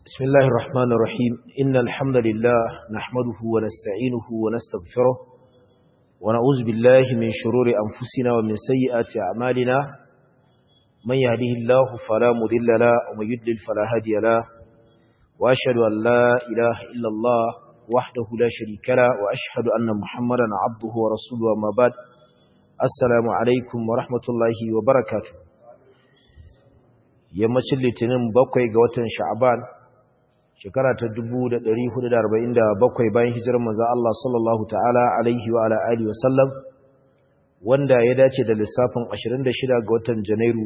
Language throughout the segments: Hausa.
بسم الله الرحمن الرحيم إن الحمد لله نحمده ونستعينه ونستغفره ونعوذ بالله من شرور أنفسنا ومن سيئات أعمالنا من يهده الله فلا مذل له ومن يدلل فلا هادي له وأشهد أن لا إله إلا الله وحده لا شريك له وأشهد أن محمدا عبده ورسوله وما بعد السلام عليكم ورحمة الله وبركاته yammacin litinin bakwai ga watan sha'aban shekara ta 1447 bayan hijirar manzo Allah sallallahu ta'ala alaihi wa ala alihi wa sallam wanda ya dace da lissafin 26 ga watan Janairu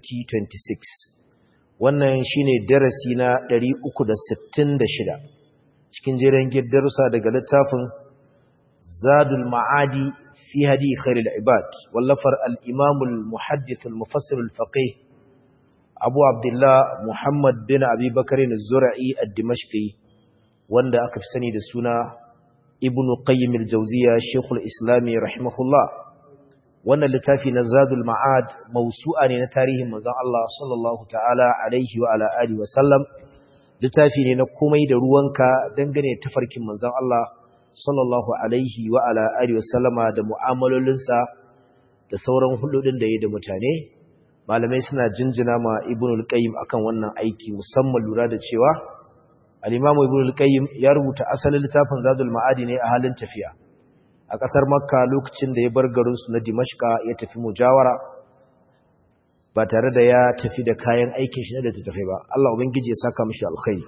2026 wannan shine darasi na 366 cikin jerin darussa daga littafin Zadul Ma'adi fi hadi khairul ibad wallafar al-Imam al-Muhaddith al-Mufassir al-Faqih Abu Abdullah Muhammad bin Abi Bakar al-Zura'i al-Dimashqi wanda aka fi sani da suna Ibn Qayyim al-Jawziyya Sheikh al-Islam rahimahullah wannan littafi na Zadul Ma'ad mawsu'a ne na tarihin manzon Allah sallallahu ta'ala alaihi wa ala alihi wa sallam littafi ne na komai da ruwanka dangane da tafarkin manzon Allah sallallahu alaihi wa ala alihi wa sallama da mu'amalolinsa da sauran hulɗoɗin da yayi da mutane malamai suna jinjina ma ibn al-qayyim akan wannan aiki musamman lura da cewa al-imamu ibn al-qayyim ya rubuta asalin littafin zadul ma'adi ne a halin tafiya a kasar makka lokacin da ya bar garin su na dimashqa ya tafi mujawara ba tare da ya tafi da kayan aikin shi da tafi ba Allah ubangiji ya saka mishi alkhairi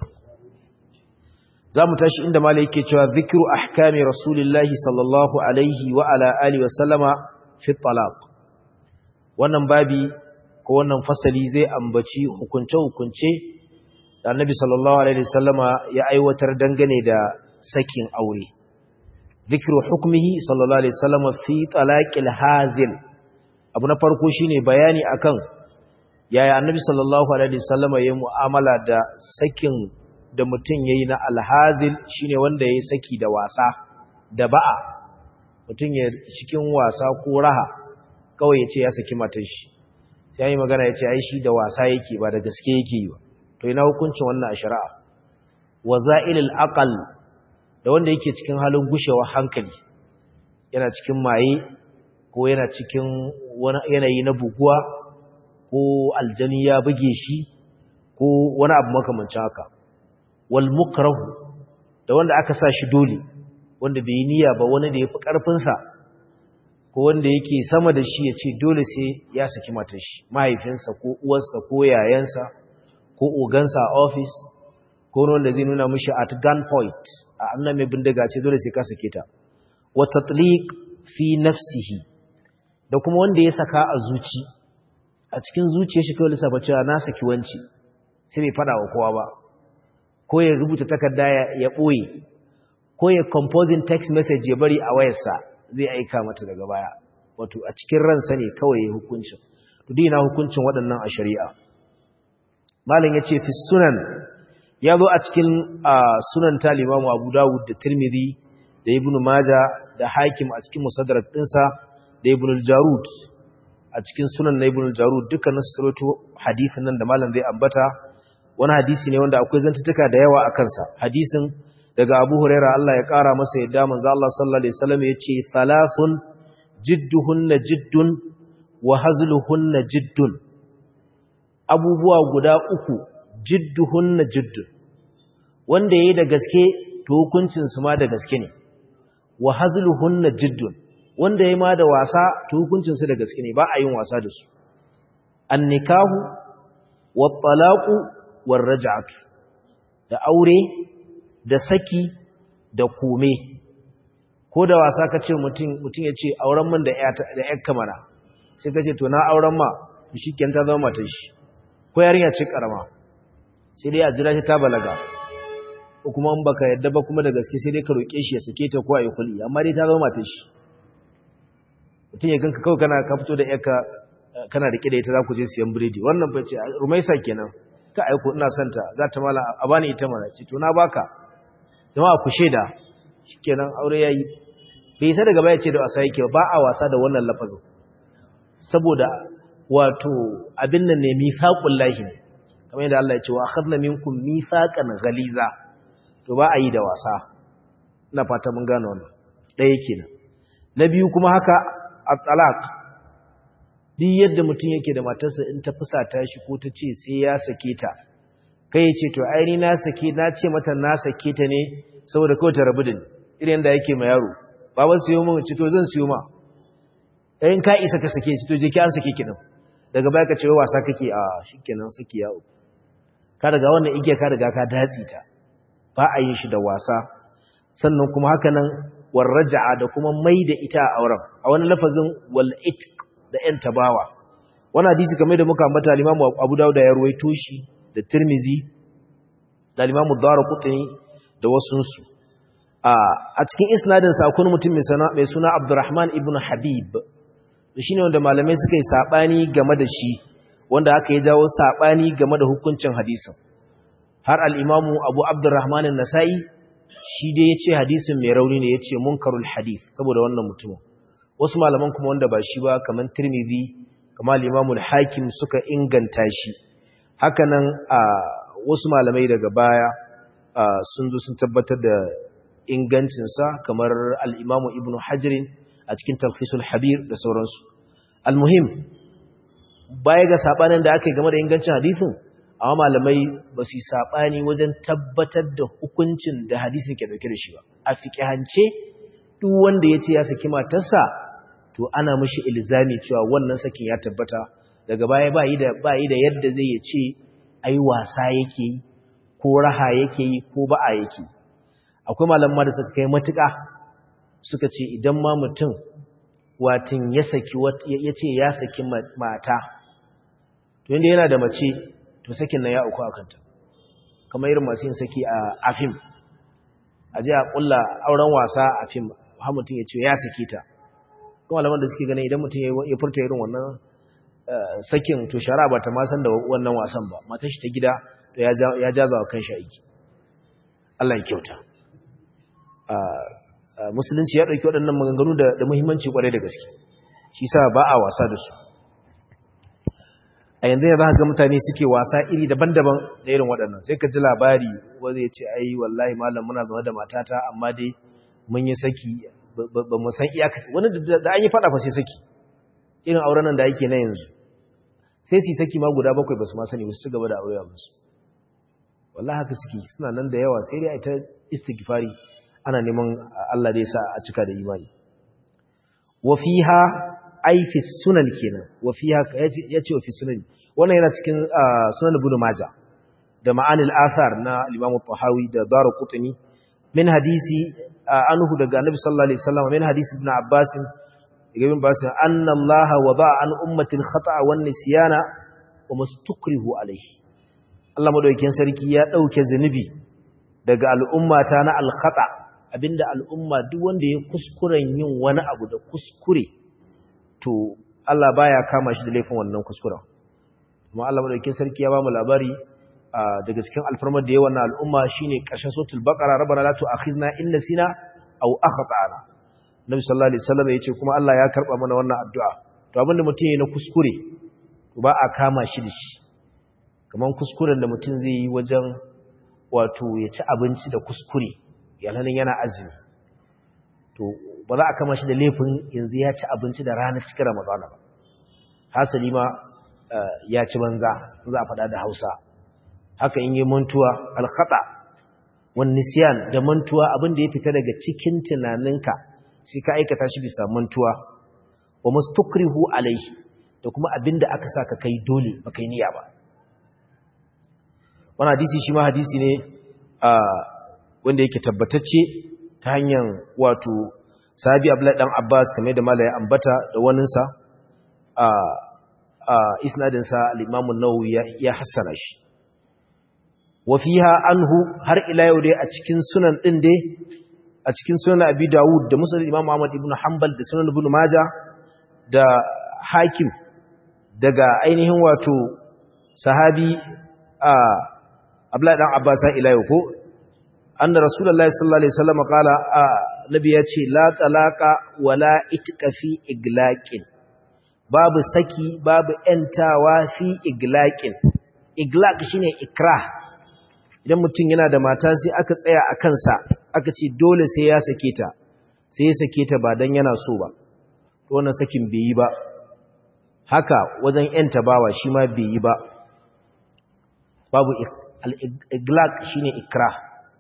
zamu tashi inda malai yake cewa zikru ahkami rasulillahi sallallahu alaihi wa ala alihi wa sallama fi talaq wannan babi ko wannan fasali zai ambaci hukunce-hukunce da annabi sallallahu alaihi wasallama ya aiwatar dangane da sakin aure zikru hukmihi sallallahu alaihi wasallama fi talaqil hazil abu na farko shine bayani akan yaya annabi sallallahu alaihi wasallama ya mu'amala da sakin da mutum yayi na alhazil shine wanda yayi saki da wasa da ba'a mutum ya cikin wasa ko raha kawai ya ce ya saki matar shi sai yi magana ya ce ai shi da wasa yake ba da gaske yake yi ba to ina hukuncin wannan a shari'a wa za'ilil aqal da wanda yake cikin halin gushewa hankali yana cikin maye ko yana cikin wani yanayi na buguwa ko aljani ya buge shi ko wani abu makamancin haka wal mukrahu da wanda aka sa shi dole wanda bai yi niyya ba wani da yafi karfin sa ko wanda yake sama da shi ya ce dole sai ya saki matar shi mahaifinsa ko uwarsa ko yayansa ko ogansa a ofis ko wanda zai nuna mishi at gunpoint a annan mai bindiga ce dole sai ka sake ta wa tatliq fi nafsihi da kuma wanda ya saka a zuci a cikin zuciyar shi kawai lissafa cewa na saki wanci sai bai fada wa kowa ba ko ya rubuta takarda ya ɓoye ko ya composing text message ya bari a wayarsa zai aika mata daga baya wato a cikin ransa ne kawai ya hukuncin to dina hukuncin waɗannan a shari'a malam yace fi sunan ya zo a cikin sunan ta limamu abu dawud da tirmidhi da ibn maja da hakim a cikin musaddarat ɗinsa da ibn al-jarud a cikin sunan na ibn al-jarud dukkanin su saroto hadisin nan da malam zai ambata wani hadisi ne wanda akwai zantutuka da yawa a kansa hadisin daga Abu Huraira Allah ya ƙara masa yadda manzo Allah sallallahu alaihi wasallam yace thalathun jidduhunna jiddun wa hazluhunna jiddun abubuwa guda uku jidduhunna jiddun wanda yayi da gaske to hukuncin su ma da gaske ne wa hazluhunna jiddun wanda yayi ma da wasa to hukuncin su da gaske ne ba a yin wasa da su an nikahu wat talaqu war raj'atu da aure da saki da kome ko da wasa ka ce mutum ya ce auren man da ‘yar kamara sai ka ce to na auren ma shi kyan ta zama matan shi ko yarinya ce karama sai dai a jira shi ta balaga ko kuma in baka yadda ba kuma da gaske sai dai ka roƙe shi ya sake ta ko a yi kuli amma dai ta zama matan shi mutum ya ganka kawai kana ka fito da ‘yarka kana riƙe da ita za ku je siyan biredi wannan bai ce rumaisa kenan ka aiko ina santa za ta mala a bani ita mana ce to na baka jama'a ku sheda shikenan aure yayi bai sai daga baya ce da wasa yake ba a wasa da wannan lafazin saboda wato abin nan ne mifaqul lahi kamar yadda Allah ya ce wa akhadna minkum mithaqan ghaliza to ba a yi da wasa ina fata mun gane wannan ɗaya kenan na biyu kuma haka at-talaq duk yadda mutum yake da matarsa in ta fusata shi ko ta ce sai ya sake ta kai ya ce to aini na sake na ce mata na sake ta ne saboda kawai ta rabu da ni irin da yake ma yaro baban siyo min ci to zan siyo ma in ka isa ka sake shi to je ki an sake ki din daga baya ka ce wasa kake a shikenan saki yawo ka daga wannan igiya ka riga ka datsi ta ba a yin shi da wasa sannan kuma haka nan warraja'a da kuma mai da ita a auren a wani lafazin wal itq da yan tabawa wannan hadisi kamar da muka ambata al-Imam Abu Dawud ya ruwaito shi da Tirmizi da al-Imam Ad-Darqutni da wasunsu a cikin isnadin sa akwai mutum mai suna Abdurrahman ibn Habib shine wanda malamai suka yi sabani game da shi wanda aka yi jawo sabani game da hukuncin hadisin har al-Imam Abu Abdurrahman an-Nasa'i shi dai yace hadisin mai rauni ne yace munkarul hadith saboda wannan mutumin wasu malaman kuma wanda ba shi ba kaman Tirmidhi kamar al-Imam al-Hakim suka inganta shi hakanan a wasu malamai daga baya sun zo sun tabbatar da ingancinsa kamar al'imamu ibn hajjirin a cikin talfisul habir da sauransu almuhim baya ga saɓanin da aka yi game da ingancin hadisin amma malamai ba su yi saɓani wajen tabbatar da hukuncin da hadisin ke ɗauke da shi ba a fiƙihance duk wanda ya ce ya saki matarsa to ana mashi ilzami cewa wannan sakin ya tabbata daga baya ba yi da yadda zai ya ce ai wasa yake yi ko raha yake yi ko ba'a yake akwai malamma da suka kai matuƙa suka ce idan ma mutum watin ya saki ya ce ya saki mata to inda yana da mace to sakin nan ya uku a kanta kamar irin masu yin saki a afim a je a ƙulla auren wasa a fim har mutum ya ce ya saki ta kuma malaman da suke ganin idan mutum ya furta irin wannan sakin to shara ba ta ma san da wannan wasan ba matar shi ta gida to ya jaza wa kanshi aiki Allah ya kyauta musulunci ya ɗauki waɗannan maganganu da muhimmanci ƙwarai da gaske shi sa ba a wasa da su a yanzu ya za ga mutane suke wasa iri daban-daban da irin waɗannan sai ka ji labari wanda ya ce ai wallahi malam muna zama da matata amma dai mun yi saki ba mu san iyaka wani da an yi faɗa fa sai saki irin auren nan da yake na yanzu sai su saki ma guda bakwai ba su ma sani ba su ci gaba da aure musu wallahi haka suke suna nan da yawa sai dai a ta istighfari ana neman Allah da ya sa a cika da imani wa fiha ai fi sunan kenan wa fiha yace wa fi sunan wannan yana cikin sunan ibn majah da ma'anil athar na al-imam tahawi da darqutni min hadisi anhu daga annabi sallallahu alaihi wasallam min hadisi ibn abbas ibn abbas anna allaha wada'a an ummati al-khata'a wan nisyana wa mustukrihu alaihi Allah madaukakin sarki ya dauke zanubi daga al'ummata na al-khata' abinda al'umma duk wanda ya kuskuren yin wani abu da kuskure to Allah baya kama shi da laifin wannan kuskuren kuma Allah madaukakin sarki ya ba mu labari daga cikin alfarmar da yawan al'umma shine ƙarshen suratul baqara rabbana la tu'akhizna in nasina aw akhtana nabi sallallahu alaihi wasallam yace kuma Allah ya karba mana wannan addu'a to abinda mutum yayi na kuskure to ba a kama shi da shi kaman kuskuren da mutum zai yi wajen wato ya ci abinci da kuskure yalanin yana azumi to ba za a kama shi da laifin yanzu ya ci abinci da ranar cikin ramadana ba hasali ma ya ci banza za a faɗa da hausa haka in yi mantuwa alkhata wani nisiyan da mantuwa abin da ya fita daga cikin tunaninka sai ka aikata shi bisa mantuwa wa mustukrihu alaihi da kuma abin da aka sa ka kai dole ba kai niyya ba wani hadisi shi ma hadisi ne a wanda yake tabbatacce ta hanyar wato sahabi abdullahi dan abbas kamar da malaya ambata da waninsa a a isnadinsa al-imam an-nawawi ya hassana shi wa fiha anhu har ila yau dai a cikin sunan din dai a cikin sunan abi dawud da musnad imam ahmad ibn hanbal da sunan ibn majah da hakim daga ainihin wato sahabi a abdullahi dan abbas ila yau ko anna rasulullahi sallallahu alaihi wasallam qala nabi yace la talaqa wala itqa fi iglaqin babu saki babu entawa fi iglaqin iglaq shine ikrah idan mutum yana da mata sai aka tsaya a kansa aka ce dole sai ya sake ta sai ya sake ta ba dan yana so ba to wannan sakin bai yi ba haka wajen yanta bawa shi ma bai yi ba babu al-iglaq shine ikrah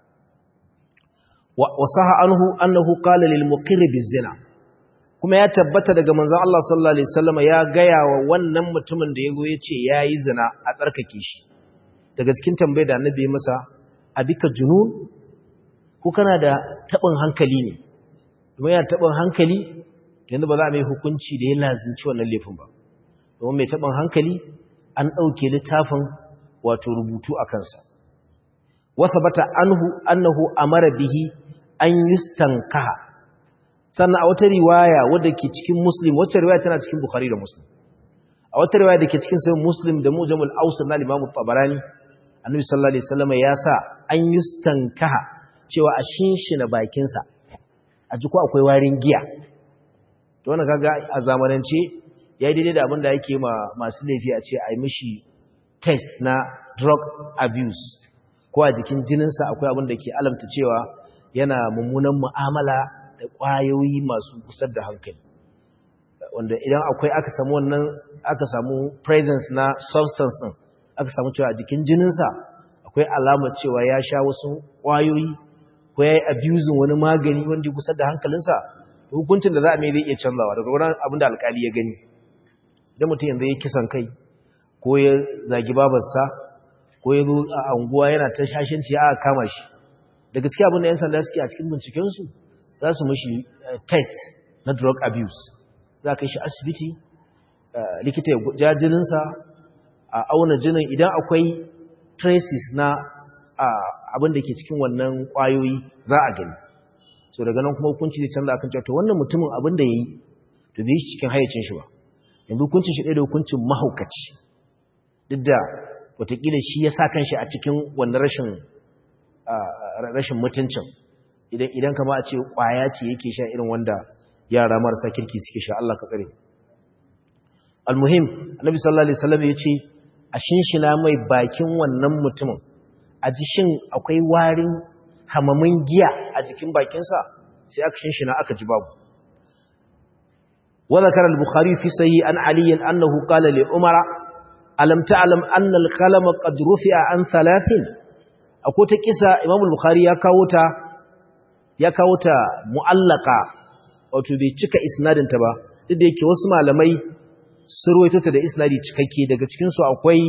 wa saha anhu annahu qala lil muqirr bizina kuma ya tabbata daga manzon Allah sallallahu alaihi wasallam ya gaya wa wannan mutumin da yago yace yayi zina a tsarkake shi daga cikin tambayar da annabi ya masa abika junun ko kana da tabin hankali ne kuma yana tabin hankali yanzu ba za a mai hukunci da ya lazinci wannan laifin ba domin mai tabin hankali an dauke littafin wato rubutu a kansa wasa bata anhu annahu amara bihi an yustankaha sannan a wata riwaya wadda ke cikin muslim wacce riwaya tana cikin bukhari da muslim a wata riwaya da ke cikin sayin muslim da mujamul ausar na limamu tabarani annabi sallallahu alaihi wasallam ya sa an yustankaha cewa a shinshina bakinsa a ji ko akwai warin giya to wannan kaga a zamanance yayi daidai da abin da yake ma masu laifi a ce a yi mishi test na drug abuse ko a jikin jininsa akwai abin da ke alamta cewa yana mummunan mu'amala da ƙwayoyi masu kusar da hankali wanda idan akwai aka samu wannan aka samu presence na substance din aka samu cewa a jikin jininsa akwai alamar cewa ya sha wasu ƙwayoyi ko ya yi abusing wani magani wanda kusar da hankalinsa hukuncin da za a mai zai iya canzawa daga wurin abin da alkali ya gani idan mutum yanzu ya kisan kai ko ya zagi babarsa ko ya zo a anguwa yana ta shashinci ya kama shi da gaske abin da 'yan sanda suke a cikin bincikensu za su mashi test na drug abuse za ka yi shi asibiti likita ya ja jininsa a auna jinin idan akwai traces na abin da ke cikin wannan kwayoyi za a gani so daga nan kuma hukunci zai canza akan cewa wannan mutumin abin da ya yi to bai shi cikin hayyacin shi ba yanzu hukuncin shi ɗaya da hukuncin mahaukaci duk da watakila shi ya sa kanshi a cikin wannan rashin rashin mutuncin idan idan kama a ce kwaya ce yake sha irin wanda yara marasa kirki suke sha Allah ka tsare almuhim annabi sallallahu alaihi wasallam yace a shinshina mai bakin wannan mutumin a ji shin akwai warin hamamin giya a jikin bakinsa sai aka shinshina aka ji babu wa zakara al-bukhari fi sahih an ali annahu qala li umara alam ta'lam anna al-qalama qad rufi'a an thalathin akwai ta kisa imam al-bukhari ya kawo ta ya kawo ta mu'allaka wato bai cika isnadinta ba duk da yake wasu malamai sun ruwaito ta da isnadi cikakke daga cikin su akwai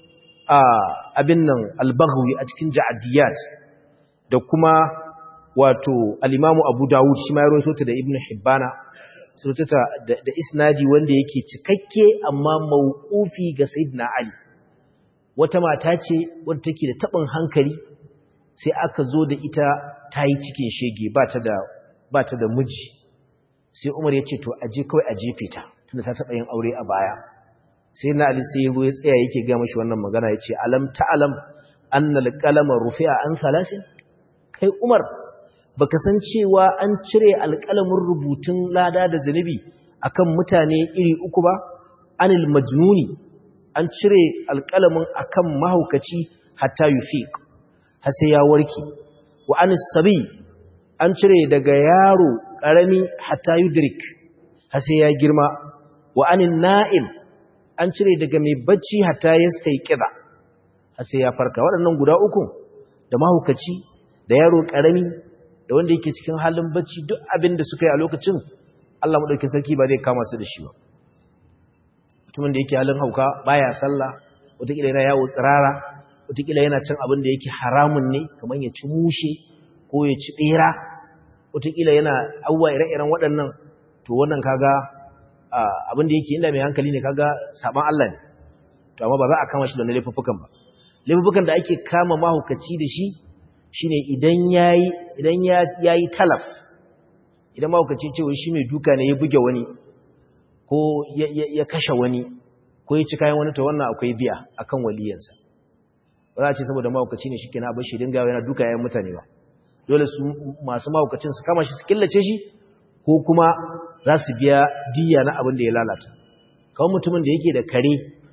abin nan al-baghawi a cikin ja'diyat da kuma wato al-imamu abu dawud shi ma ya ruwaito ta da ibnu hibbana sun ruwaito ta da isnadi wanda yake cikakke amma mauqufi ga sayyidina ali wata mata ce wadda take da tabin hankali sai aka zo da ita ta yi cikin shege ba ta da miji sai umar ya ce to aje kawai a jefe ta tunda ta taɓa yin aure a baya sai na ali sai ya zo ya tsaya yake gama shi wannan magana ya ce alam ta alam annal qalama rufi'a an salasin kai umar baka san cewa an cire alƙalamin rubutun lada da zanubi akan mutane iri uku ba anil majnuni an cire alƙalamin akan mahaukaci hatta yufiq har sai ya warke wa anis sabi an cire daga yaro karami hatta yudrik har sai ya girma wa anin na'im an cire daga mai bacci hatta yastayqiza har sai ya farka waɗannan guda uku da mahaukaci da yaro karami da wanda yake cikin halin bacci duk abin da suka yi a lokacin Allah madaukakin sarki ba zai kama su da shi ba mutumin da yake halin hauka baya sallah wataƙila yana yawo tsirara wataƙila yana cin abin da yake haramun ne kamar ya ci mushe ko ya ci ɓera wataƙila yana abubuwa ire-iren waɗannan to wannan kaga abin da yake inda mai hankali ne kaga saban Allah ne to amma ba za a kama shi da wani laifuffukan ba laifuffukan da ake kama mahaukaci da shi shine idan yayi idan yayi talaf idan mahaukaci ce wai shi mai duka ne ya buge wani ko ya kashe wani ko ya ci kayan wani to wannan akwai biya akan waliyansa ba za a ce saboda mahaukaci ne shi ke na abin shi dinga yana duka yayin mutane ba dole su masu mahaukacin su kama shi su killace shi ko kuma za su biya diya na abin da ya lalata kawai mutumin da yake da kare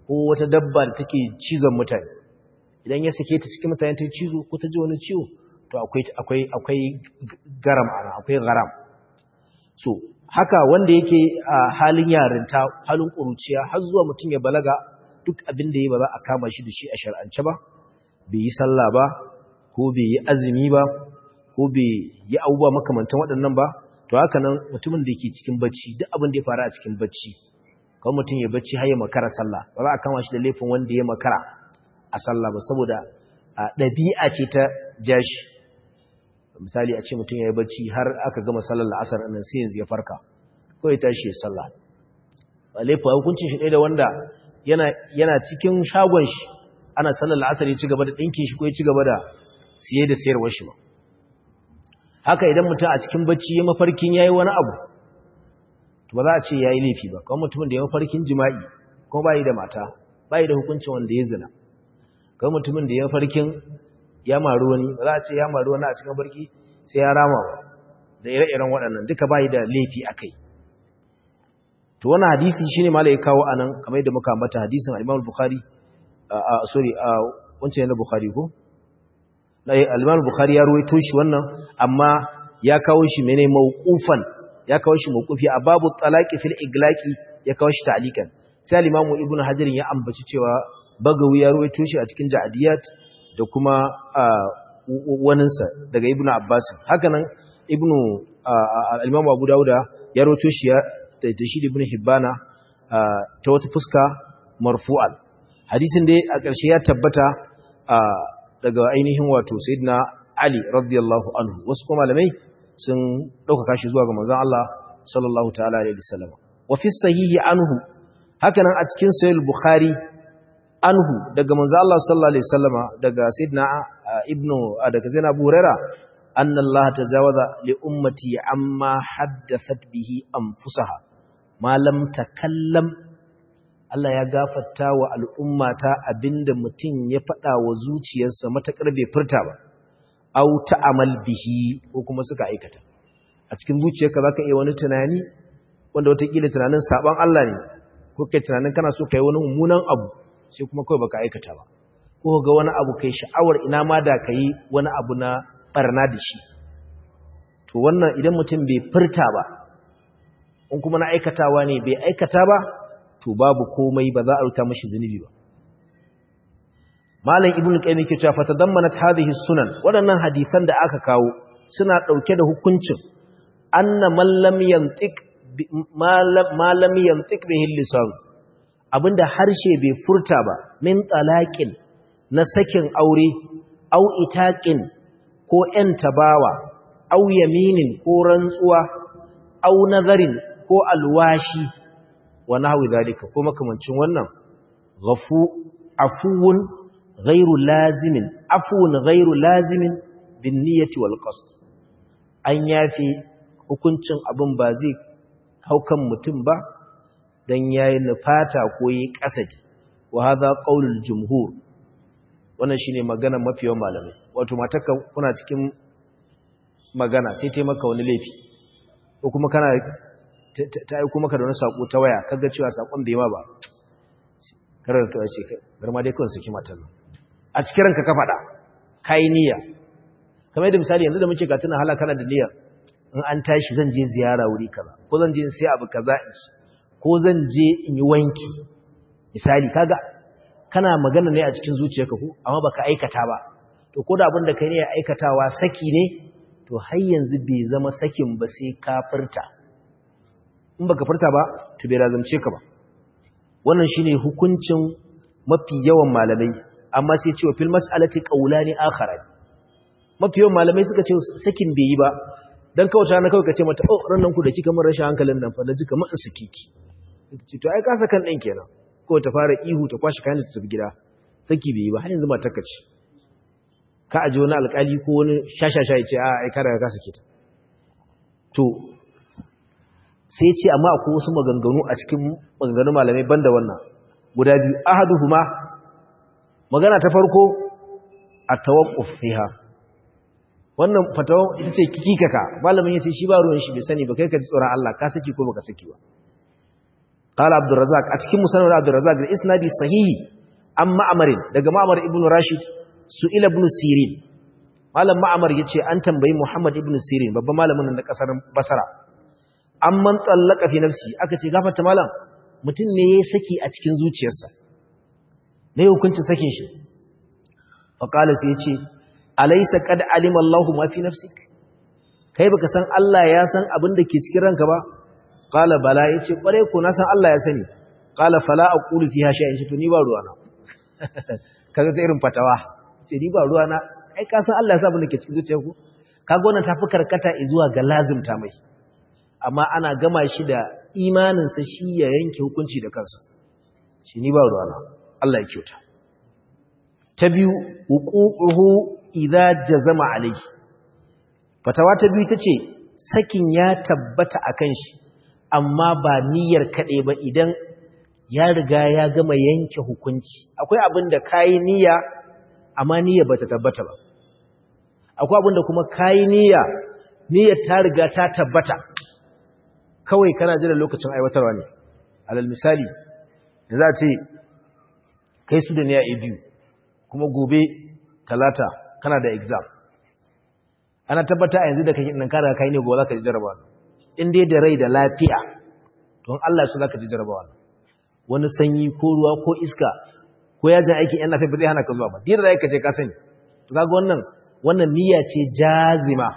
ko wata dabba da take cizon mutane idan ya sake ta cikin mutane ta cizo ko ta ji wani ciwo to akwai akwai akwai garam ana akwai garam so haka wanda yake a halin yarinta halin kuruciya har zuwa mutum ya balaga duk abin da ya ba za a kama shi da shi a shar'ance ba bai yi sallah ba ko bai yi azumi ba ko bai yi abubuwa makamantan waɗannan ba to haka nan mutumin da yake cikin bacci duk abin da ya faru a cikin bacci kawai mutum ya bacci har ya makara sallah ba za a kama shi da laifin wanda ya makara a sallah ba saboda ɗabi'a ce ta jashi misali a ce mutum ya yi bacci har aka gama sallar la'asar nan sai yanzu ya farka ko ya tashi ya sallah ba laifin hukuncin shi ɗaya da wanda yana cikin shagon shi ana sallar la'asar ya ci gaba da ɗinkin shi ko ya ci gaba da siye da sayarwar shi ba haka idan mutum a cikin bacci ya mafarkin ya yi wani abu ba za a ce ya yi laifi ba kawai mutumin da ya mafarkin jima'i kuma bayi da mata bayi da hukuncin wanda ya zina kawai mutumin da ya mafarkin ya maru wani ba za a ce ya maru wani a cikin mafarki sai ya rama da ire-iren waɗannan duka bayi da laifi a kai to wani hadisi shine mala ya kawo anan kamar yadda muka ambata hadisin al-Imam Bukhari sorry wancan yana Bukhari ko al-Imam Bukhari ya ruwaito shi wannan amma ya kawo shi mene mauqufan ya kawo shi mawqufi a babu talaqi fil iglaqi ya kawo shi ta'liqan sai al-Imam Ibn Hajar ya ambaci cewa Bagawi ya ruwaito shi a cikin Ja'diyat da kuma waninsa daga Ibn Abbas haka nan Ibn al-Imam Abu Dawud ya ruwaito shi da shi Ibn Hibbana ta wata fuska marfu'al hadisin dai a ƙarshe ya tabbata daga ainihin wato Sayyidina Ali radiyallahu anhu wasu kuma malamai sun ɗaukaka shi zuwa ga manzon Allah sallallahu ta'ala alaihi wasallam wa fi sahihi anhu hakanan a cikin sahih bukhari anhu daga manzon Allah sallallahu alaihi wasallama daga sayyidina ibnu daga zainab Abu Huraira anna Allah tajawaza li ummati amma haddathat bihi anfusaha ma lam takallam Allah ya gafarta wa al'ummata abinda mutum ya faɗa wa zuciyarsa matakar bai furta ba au ta'amal bihi ko kuma suka aikata a cikin zuciyarka zaka iya wani tunani wanda watakila tunanin saban Allah ne ko kai tunanin kana so kai wani mummunan abu sai kuma kai baka aikata ba ko ga wani abu kai sha'awar ina ma da kai wani abu na barna da shi to wannan idan mutum bai furta ba in kuma na aikatawa ne bai aikata ba to babu komai ba za a ruta mashi zunubi ba Malam Ibn Qayyim yake cewa fatadammanat hadhihi sunan waɗannan hadisan da aka kawo suna ɗauke da hukuncin anna man lam yantiq ma lam yantiq bihi lisan abinda harshe bai furta ba min talaqin na sakin aure au itaqin ko ƴan tabawa au yaminin ko rantsuwa au nazarin ko alwashi wa nahwi zalika ko makamancin wannan ghafu afuwun غير لازم عفو غير لازم بالنية والقصد an yafi hukuncin abin ba zai haukan mutum ba dan yayi nufata ko yi kasadi wa hadha qaulul jumhur wannan shine magana mafiyan malamai wato mataka kuna cikin magana sai tai maka wani laifi ko kuma kana ta yi kuma ka da wani sako ta waya kaga cewa sakon bai ma ba karar to ce bar ma dai kawai saki matan nan a cikin ranka ka faɗa kai niyya kamar yadda misali yanzu da muke ga tuna halaka kana da niyyar in an tashi zan je ziyara wuri kaza ko zan je in sai abu kaza in ci ko zan je in yi wanki misali kaga kana magana ne a cikin zuciyarka ko amma baka aikata ba to ko da abin da kai ne ya aikatawa saki ne to har yanzu bai zama sakin ba sai ka furta in baka furta ba to bai razamce ka ba wannan shine hukuncin mafi yawan malamai amma sai cewa fil mas'alati qawlani akharan mafi yawan malamai suka ce sakin bai yi ba dan kawata na kawai kace mata oh ran nan ku da kika mun rashin hankalin nan fa da jika mun sikiki ce to ai ka sakan din kenan ko ta fara ihu ta kwashi kayan ta tafi gida saki bai yi ba har yanzu mata kace ka aje wani alkali ko wani shashasha ya ce a ai kada ka sake ta to sai ce amma akwai wasu maganganu a cikin maganganun malamai banda wannan guda biyu ahaduhuma magana ta farko a tawaqquf fiha wannan fatawa ita ce kikikaka malamin yace shi ba ruwan shi bai sani ba kai ka ji tsoron Allah ka saki ko baka saki ba qala abdurrazzaq a cikin musannad abdurrazzaq da isnadi sahihi an ma'amarin daga ma'amar ibn rashid su ila ibn sirin malam ma'amar yace an tambayi muhammad ibn sirin babban malamin na kasar basra an man tsallaka fi nafsi aka ce gafarta malam mutum ne ya saki a cikin zuciyarsa ne hukuncin sakin shi faƙala sai ya ce alaisa kad alima Allahu ma fi nafsi kai baka san Allah ya san abin da ke cikin ranka ba qala bala yace kware ko na san Allah ya sani qala fala aqulu fiha shay'in shi to ni ba ruwana kaga ta irin fatawa ce ni ba ruwana ai ka san Allah ya san abin da ke cikin zuciyarku kaga wannan tafi karkata zuwa ga lazimta mai amma ana gama shi da imaninsa shi ya yanke hukunci da kansa shi ni ba ruwana Allah ya kyauta ta biyu huququhu idza jazama alayhi fatawa ta biyu tace sakin ya tabbata akan shi amma ba niyyar kade ba idan ya riga ya gama yanke hukunci akwai abin da kai niyya amma niyya bata tabbata ba akwai abin da kuma kai niyya niyyar ta riga ta tabbata kawai kana jira lokacin aiwatarwa ne alal misali da za a ce kai su da niya a biyu kuma gobe talata kana da exam ana tabbata a yanzu da kake nan kada kai ne gobe za ka ji jarabawa in dai da rai da lafiya don Allah su za ka ji jarabawa wani sanyi ko ruwa ko iska ko yajin aikin yan nafi ba zai hana ka zuwa ba dira da ka je ka sani to kaga wannan wannan niyya ce jazima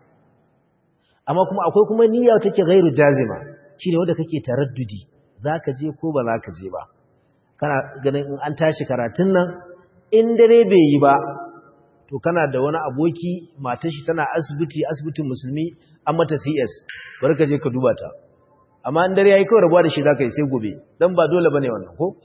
amma kuma akwai kuma niyya take gairu jazima shine wanda kake taraddudi zaka je ko ba zaka je ba kana ganin in an tashi karatun nan in dare bai yi ba to kana da wani aboki matar shi tana asibiti asibitin musulmi an mata CS bari ka je ka duba ta amma in dare yayi kawai rabuwa da shi zaka yi sai gobe dan ba dole bane wannan ko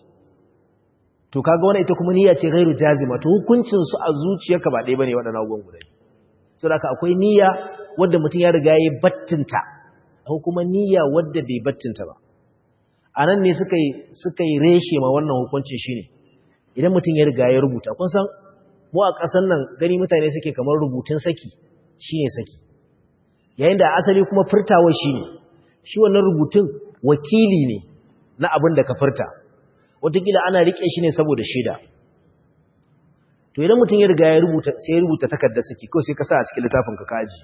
to kaga wannan ita kuma niyya ce gairu jazima to hukuncin su a zuciyarka ba ɗaya bane waɗannan abubuwan guda saboda akwai niyya wadda mutum ya riga ya battinta ko kuma niyya wadda bai battinta ba a nan ne suka yi suka yi reshe ma wannan hukuncin shine idan mutum ya riga ya rubuta kun san mu a ƙasar nan gani mutane suke kamar rubutun saki shine saki yayin da asali kuma furtawa shine shi wannan rubutun wakili ne na abin da ka furta wataƙila ana riƙe shi ne saboda shaida to idan mutum ya riga ya rubuta sai ya rubuta takardar saki ko sai ka sa a cikin littafin ka kaji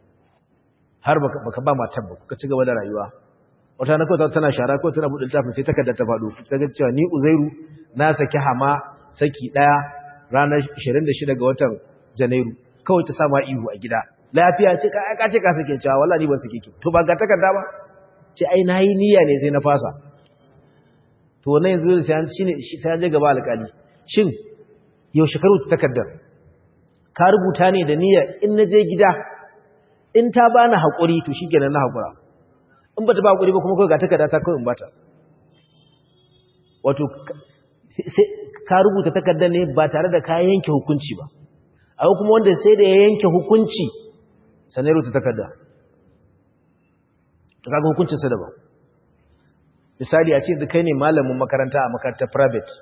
har baka ba matar ba ka ci gaba da rayuwa wata na kawai tana shara ko tana buɗe littafin sai takardar ta faɗo ta ga cewa ni uzairu na saki hama saki ɗaya ranar 26 ga watan janairu kawai ta sama ihu a gida lafiya ce ka ce ka sake cewa wallahi ban sake ki to ba ga takarda ba ce ai nayi niyya ne sai na fasa to wannan yanzu sai an shine sai an je gaba alƙali shin yaushe ka rubuta takardar ka rubuta ne da niyyar in na je gida in ta bani haƙuri to shi kenan na haƙura in ba ta ba haƙuri ba kuma kawai ga takarda ta kawai in bata wato ka rubuta takardar ne ba tare da ka yanke hukunci ba akwai kuma wanda sai da ya yanke hukunci sannan rubuta takarda ta kaga hukuncinsa daban misali a ce da kai ne malamin makaranta a makarantar private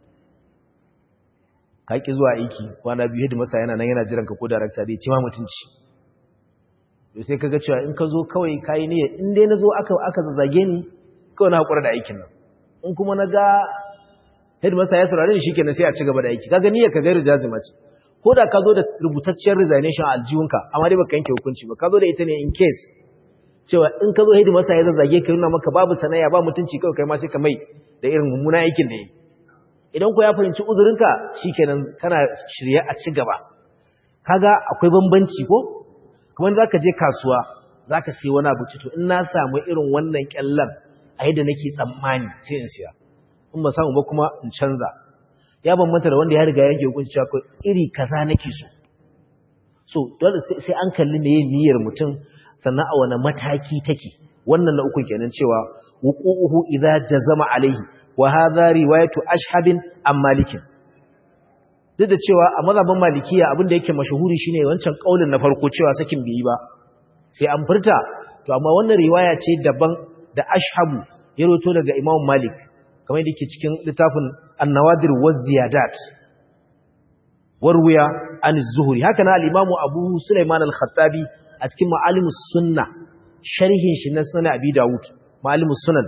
ka ki zuwa aiki kwana biyu hidima masa yana nan yana jiran ka ko darakta dai cima mutunci to sai kaga cewa in ka zo kawai kai ne in dai nazo aka aka zazzage ni kawai na hakura da aikin nan in kuma na ga hidima masa ya saurare shi kenan sai a ci gaba da aiki kaga niyyar ka gairu jazima ce ko da ka zo da rubutacciyar resignation a aljihunka amma dai baka yanke hukunci ba ka zo da ita ne in case cewa in ka zo hidima masa ya zazzage ka nuna maka babu sanaya ba mutunci kawai kai ma sai ka mai da irin mummuna aikin da yi idan ku ya fahimci uzurinka shikenan kana shirye a ci gaba kaga akwai bambanci ko kuma zaka je kasuwa zaka sai wani abu to in na samu irin wannan kyallan a yadda nake tsammani sai in siya in ba samu ba kuma in canza ya bambanta da wanda ya riga yanke hukunci cewa iri kaza nake so so dole sai an kalli me niyyar mutum sannan a wani mataki take wannan na uku kenan cewa wuqu'uhu idza jazama alaihi wa hadha riwayatu ashhabin am malikin duk da cewa a mazhabin malikiya abin da yake mashahuri shine wancan kaulin na farko cewa sakin bai yi ba sai an furta to amma wannan riwaya ce daban da ashhabu ya roto daga imam malik kamar yadda yake cikin littafin an-nawadir wa ziyadat warwiya an az-zuhri haka na al-imam abu sulaiman al-khattabi a cikin ma'alimus sunna sharhin shi na sunan abi dawud ma'alimus sunan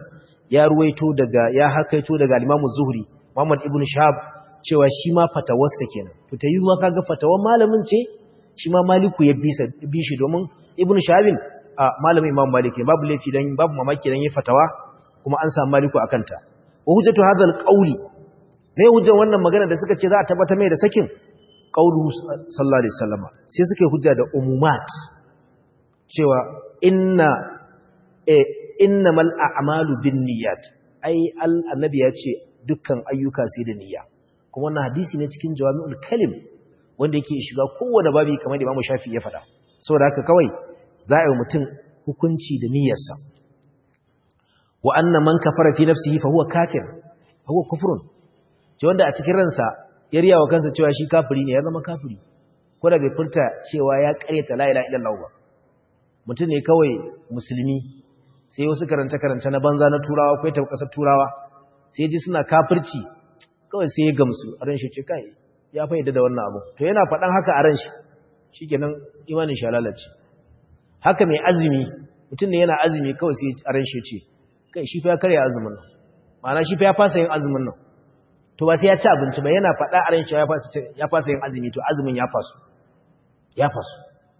ya ruwaito daga ya hakaito daga Imam Zuhri Muhammad ibn Shahab cewa shi ma fatawarsa kenan to ta yi ma kaga fatawar malamin ce shi ma Maliku ya bisa bi shi domin Ibn Shahabin a malamin Imam Malik ne babu laifi dan babu mamaki dan yi fatawa kuma an samu Maliku akan ta wa hujjatu hadha alqawli ne hujjan wannan magana da suka ce za a tabbata mai da sakin qawlu sallallahu alaihi wasallam sai suka yi hujja da umumat cewa inna eh innamal a'malu binniyat ai annabi ya ce dukkan ayyuka sai da niyya kuma wannan hadisi ne cikin jawami'ul kalim wanda yake shiga kowane babi kamar da Imam Shafi ya faɗa saboda haka kawai za a yi mutum hukunci da niyyarsa wa anna man kafara fi nafsihi fa huwa kafir fa huwa kufrun ce wanda a cikin ransa ya riya wa kansa cewa shi kafiri ne ya zama kafiri ko da bai furta cewa ya karyata la ilaha illallah ba mutum ne kawai musulmi sai wasu karanta-karanta na banza na turawa ko ta kasar turawa sai ji suna kafirci kawai sai ya gamsu a ran shi ce kai ya fayyada da wannan abu to yana faɗan haka a ran shi shikenan imanin shi lalace haka mai azumi mutum ne yana azumi kawai sai a ran shi ce kai shi fa ya karya azumin nan ma'ana shi fa ya fasa yin azumin nan to ba sai ya ci abinci ba yana faɗa a ran shi ya fasa yin azumi to azumin ya fasu ya fasu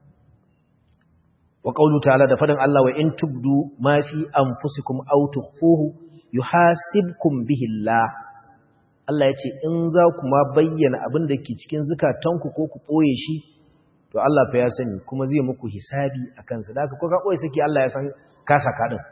wa qawlu ta'ala da fadin Allah wa in tubdu ma fi anfusikum aw tukhfuhu yuhasibkum bihi Allah Allah yace in za ku ma bayyana abin da ke cikin zukatanku ko ku boye shi to Allah fa ya sani kuma zai muku hisabi akan sa da ko ka boye saki Allah ya san ka saka din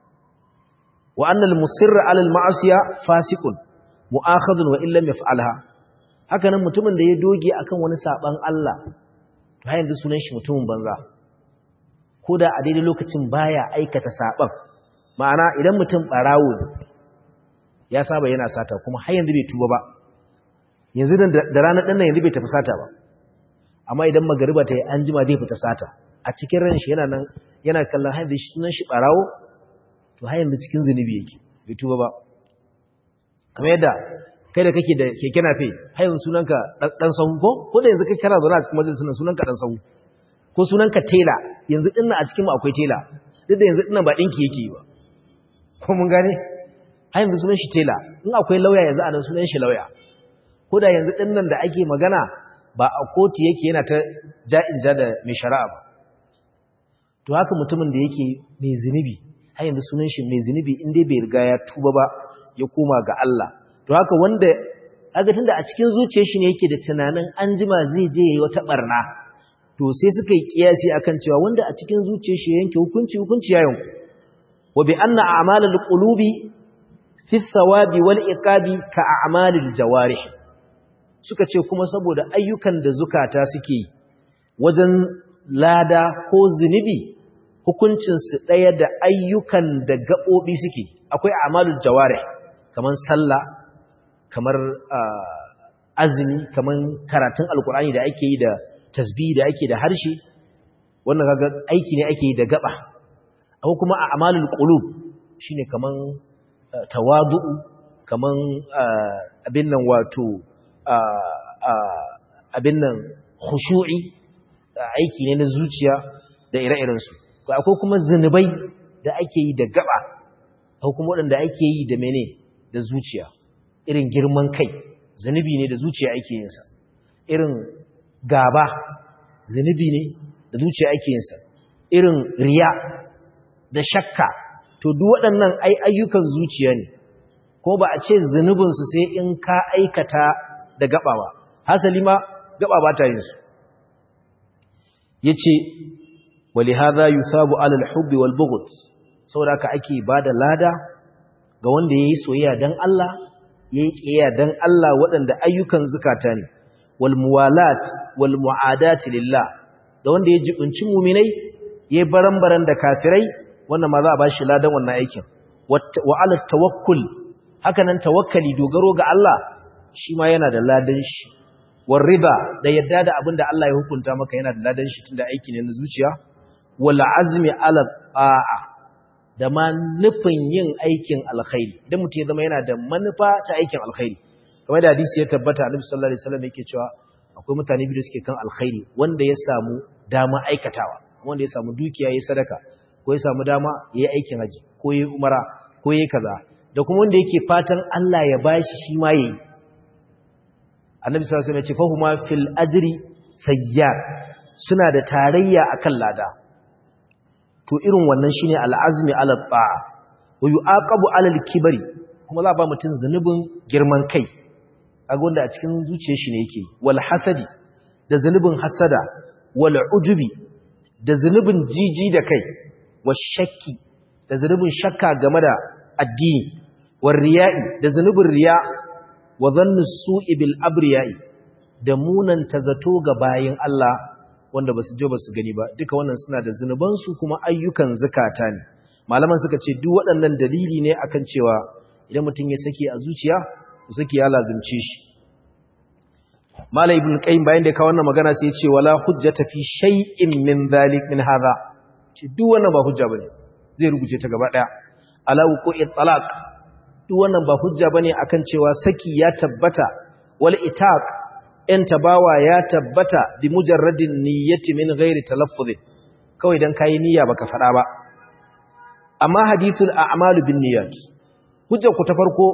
wa anna al-musirra 'ala al-ma'siya fasiqun mu'akhadun wa illam yaf'alha haka nan mutumin da ya doge akan wani saban Allah to har yanzu sunan shi mutumin banza ko da a daidai lokacin baya aikata saban ma'ana idan mutum barawo ya saba yana sata kuma har yanzu bai tuba ba yanzu da ranar ɗan nan yanzu bai tafi sata ba amma idan magariba ta yi an jima zai fita sata a cikin ran shi yana nan yana kallon har yanzu sunan shi barawo to har yanzu cikin zunubi yake bai tuba ba kamar yadda kai da kake da keke nafe har yanzu sunanka dan sahu ko ko da yanzu kai kana zaune a cikin majalisar sunanka dan sahu ko sunanka tela yanzu dinnan a cikin mu akwai tela duk da yanzu dinnan ba dinki yake yi ba ko mun gane har yanzu sunan shi tela in akwai lauya yanzu a nan sunan shi lauya ko da yanzu dinnan da ake magana ba a kotu yake yana ta ja'in ja da mai shari'a ba to haka mutumin da yake mai zunubi har yanzu sunan shi mai zunubi in dai bai riga ya tuba ba ya koma ga Allah to haka wanda aga tunda a cikin zuciyar shi ne yake da tunanin an jima zai je yayi wata barna to sai suka yi kiyasi akan cewa wanda a cikin zuciyar shi yanke hukunci hukunci ya yanku wa bi anna a'malul qulubi fi thawabi wal iqabi ka a'malil jawarih suka ce kuma saboda ayyukan da zukata suke wajen lada ko zunubi hukuncin su daya da ayyukan da gabobi suke akwai a'malul jawarih kaman sallah kamar azumi kamar karatun alkur'ani da ake yi da tasbih da ake da harshe wannan kaga aiki ne ake yi da gaba akwai kuma a amalul qulub shine kaman tawadu'u kaman abin nan wato abin nan khushu'i aiki ne na zuciya da ire-iren su akwai kuma zinubai da ake yi da gaba akwai kuma waɗanda ake yi da mene da zuciya irin girman kai zunubi ne da zuciya ake yinsa irin gaba zunubi ne da zuciya ake yinsa irin riya da shakka to duk waɗannan ai ayyukan zuciya ne ko ba a ce zunubinsu sai in ka aikata da gaba ba hasali ma gaba ba ta yinsu ya ce wali haza yusabu alal hubbi wal bughd saboda ka ake ba da lada ga wanda ya yi soyayya don Allah ya yi ƙiyayya don Allah waɗanda ayyukan zukata ne wal muwalat wal mu'adati lillah da wanda ya jibinci muminai ya yi baran-baran da kafirai wannan ma za a ba shi ladan wannan aikin wa ala tawakkul haka nan tawakkali dogaro ga Allah shi ma yana da ladan shi wal riba da yadda da abin da Allah ya hukunta maka yana da ladan shi tunda aiki ne na zuciya wal azmi ala ta'a da ma nufin yin aikin alkhairi idan mutum ya zama yana da manufa ta aikin alkhairi kamar da hadisi ya tabbata annabi sallallahu alaihi wasallam yake cewa akwai mutane biyu da suke kan alkhairi wanda ya samu dama aikatawa wanda ya samu dukiya yayin sadaka ko ya samu dama yayin aikin haji ko yayin umara ko yayi kaza da kuma wanda yake fatan Allah ya bashi shi ma yayi annabi sallallahu alaihi wasallam ya ce fahuma fil ajri sayyar suna da tarayya akan lada to irin wannan shine al'azmi ala ta'a wa yu'aqabu ala al-kibri kuma za ba mutun zanubin girman kai kaga wanda a cikin zuciyar shi ne yake wal hasadi da zanubin hasada wal ujubi da zanubin jiji da kai wa shakki da zanubin shakka game da addini war riya'i da zanubin riya wa dhannu su'i bil abriya'i da munan tazato ga bayin Allah wanda basu je basu gani ba duka wannan suna da zanuban su kuma ayyukan zakata ne malaman suka ce duk waɗannan dalili ne akan cewa idan mutum ya sake a zuciya sake ya lazimce shi malai ibn qayyim bayan da ka wannan magana sai ya ce wala hujjata fi shay'in min dhalik min hadha ce duk wannan ba hujja bane zai rubuce ta gaba daya ala wuqu'i talaq duk wannan ba hujja bane akan cewa saki ya tabbata wal itaq in tabawa ya tabbata bi mujarradin niyyati min ghairi talaffuz kawai dan kai niyya baka fada ba amma hadithul a'malu bin niyyat hujja ku ta farko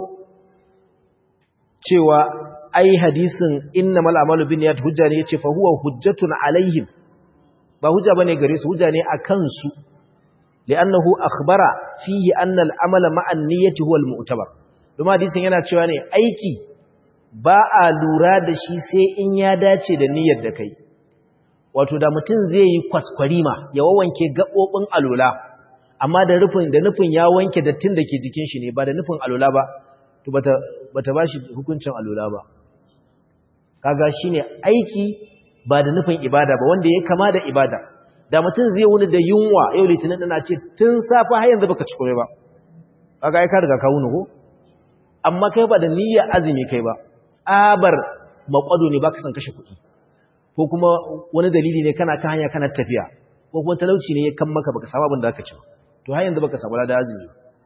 cewa ai hadisin innamal a'malu bin niyyat hujja ne yace fa huwa hujjatun alaihim ba hujja bane gare su hujja ne akan su li'annahu akhbara fihi anna al-amala ma'a an-niyyati huwa al-mu'tabar kuma hadisin yana cewa ne aiki ba a lura da shi sai in ya dace da niyyar da kai wato da mutum zai yi kwaskwarima ya wawanke gabobin alola amma da rufin da nufin ya wanke dattin da ke jikin shi ne ba da nufin alola ba to bata bata bashi hukuncin alola ba kaga shine aiki ba da nufin ibada ba wanda ya kama da ibada da mutum zai wuni da yunwa yau litinin dana ce tun safa har yanzu baka ci komai ba kaga ai ka riga ka wuni ko amma kai ba da niyyar azumi kai ba tsabar makwado ne baka san kashe kuɗi ko kuma wani dalili ne kana kan hanya kana tafiya ko kuma talauci ne ya kan maka baka samu abin da aka ci to har yanzu baka samu da azumi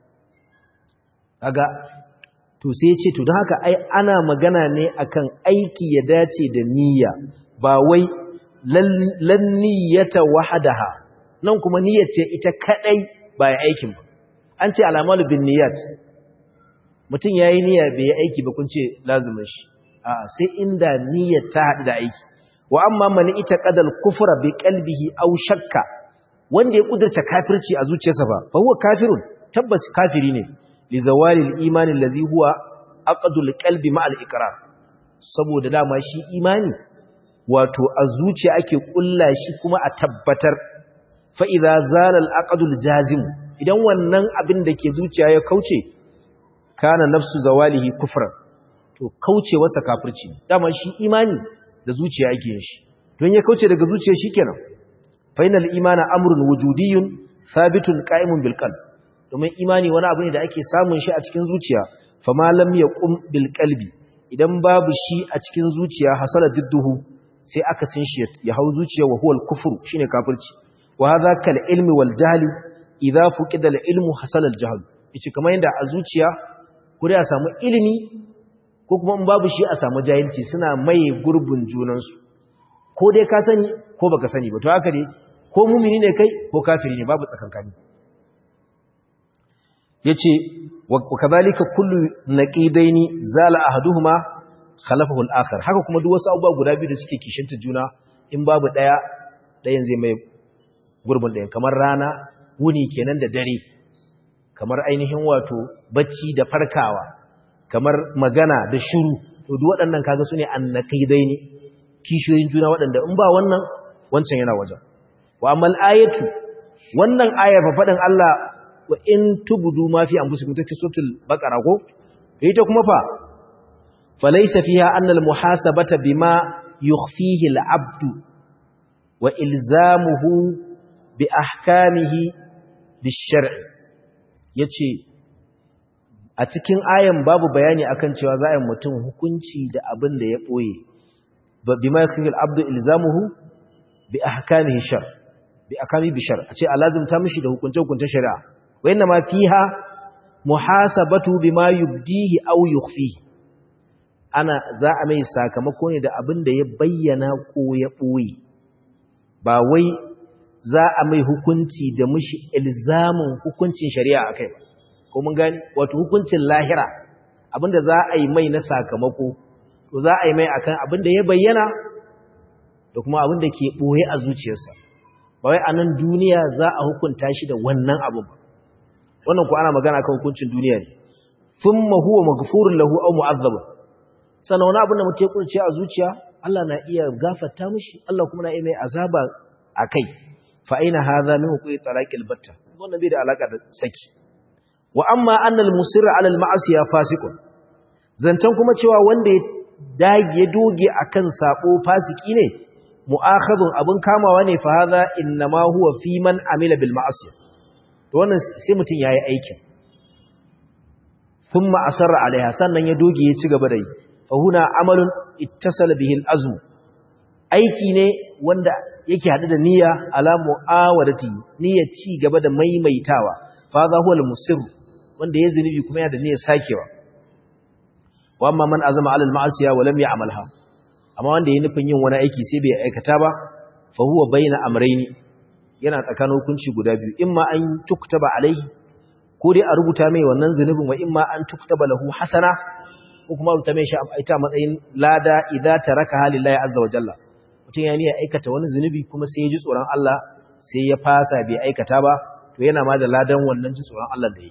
kaga to sai ya ce to don haka ai ana magana ne akan aiki ya dace da niyya ba wai lan niyyata wahadaha nan kuma niyyar ce ita kadai ba ya aikin ba an ce alamalu bin niyyat mutum yayi niyya bai yi aiki ba kun ce lazimin shi a sai inda niyyar ta haɗu da aiki wa amma man ita qadal kufra bi qalbihi aw shakka wanda ya kudurta kafirci a zuciyarsa ba fa huwa kafirun tabbas kafiri ne li zawalil imani allazi huwa aqdul qalbi ma al iqrar saboda dama shi imani wato a zuciya ake kulla shi kuma a tabbatar fa idza zala al aqdul jazim idan wannan abin da ke zuciya ya kauce kana nafsu zawalihi kufran to kauce wasa kafirci dama shi imani da zuciya ake yin shi don ya kauce daga zuciya shikenan fainal imana amrun wujudiyyun thabitun qa'imun bil qalb domin imani wani abu ne da ake samun shi a cikin zuciya fama lam yaqum bil qalbi idan babu shi a cikin zuciya hasala didduhu sai aka sin shi ya hau zuciya wa huwal kufru shine kafirci wa hadha kal ilmi wal jahli idza fuqida al ilmu hasala al jahl yace kamar yanda a zuciya ko dai a samu ilimi ko kuma in babu shi a samu jahilci suna maye gurbin junansu ko dai ka sani ko baka sani ba to haka ne ko mumini ne kai ko kafiri ne babu tsakankani yace wa kadhalika kullu naqidaini zala ahaduhuma khalafahu al-akhar haka kuma duk wasu abubuwa guda biyu da suke kishinta juna in babu daya dayan zai mai gurbin dayan kamar rana wuni kenan da dare kamar ainihin wato bacci da farkawa kamar magana da shiru to duk waɗannan kaga sune annaqidaini kishiyoyin juna waɗanda in ba wannan wancan yana wajen wa amal ayatu wannan ayar fa faɗin Allah wa in tubdu ma fi anfusikum take suratul baqara ko ita kuma fa falaysa fiha anna al muhasabata bima yukhfihi al abdu wa ilzamuhu bi ahkamihi bish-shar'i yace a cikin ayan babu bayani akan cewa za a yi mutum hukunci da abin da ya ɓoye bima yakfi al-abdu ilzamuhu bi ahkamihi shar bi akami bi shar a ce alazimta mishi da hukunce hukuncen shari'a wa inna ma fiha muhasabatu bima yubdihi aw yukhfihi ana za a mai sakamako ne da abin da ya bayyana ko ya ɓoye ba wai za a mai hukunci da mishi ilzamin hukuncin shari'a akai ba ko mun gani wato hukuncin lahira abinda za a yi mai na sakamako to za a yi mai akan abinda ya bayyana da kuma abinda ke boye a zuciyarsa ba wai a nan duniya za a hukunta shi da wannan abin ba wannan ko ana magana kan hukuncin duniya ne thumma huwa maghfurun lahu aw mu'azzab sannan wani abin da mutum ya kurce a zuciya Allah na iya gafarta mishi Allah kuma na iya mai azaba akai fa aina hadha min huquqi talaqil batta wannan bai da alaka da saki wa amma annal musirra ala al ma'asiya fasiqun zancan kuma cewa wanda ya dage ya doge akan sabo fasiki ne mu'akhadun abun kamawa ne fa hadha inma huwa fi man amila bil ma'asiya to wannan sai mutun yayi aikin thumma asarra alaiha sannan ya doge ya ci gaba da yi fa huna amalun ittasala bihi al azm aiki ne wanda yake hadu da niyya ala mu'awadati niyya ci gaba da maimaitawa fa hadha huwa al musir wanda ya zinubi kuma yana da niyyar sakewa wa amma man azama ala al ma'asiya wa lam ya'malha amma wanda ya nufin yin wani aiki sai bai aikata ba fa huwa baina amrayni yana tsakanin hukunci guda biyu imma an tuktaba alaihi ko dai a rubuta mai wannan zunubin wa imma an tuktaba lahu hasana ko kuma rubuta mai shi ita matsayin lada idza taraka halillahi azza wa jalla mutum ya niyya aikata wani zunubi kuma sai ya ji tsoron Allah sai ya fasa bai aikata ba to yana ma da ladan wannan ji tsoron Allah da yi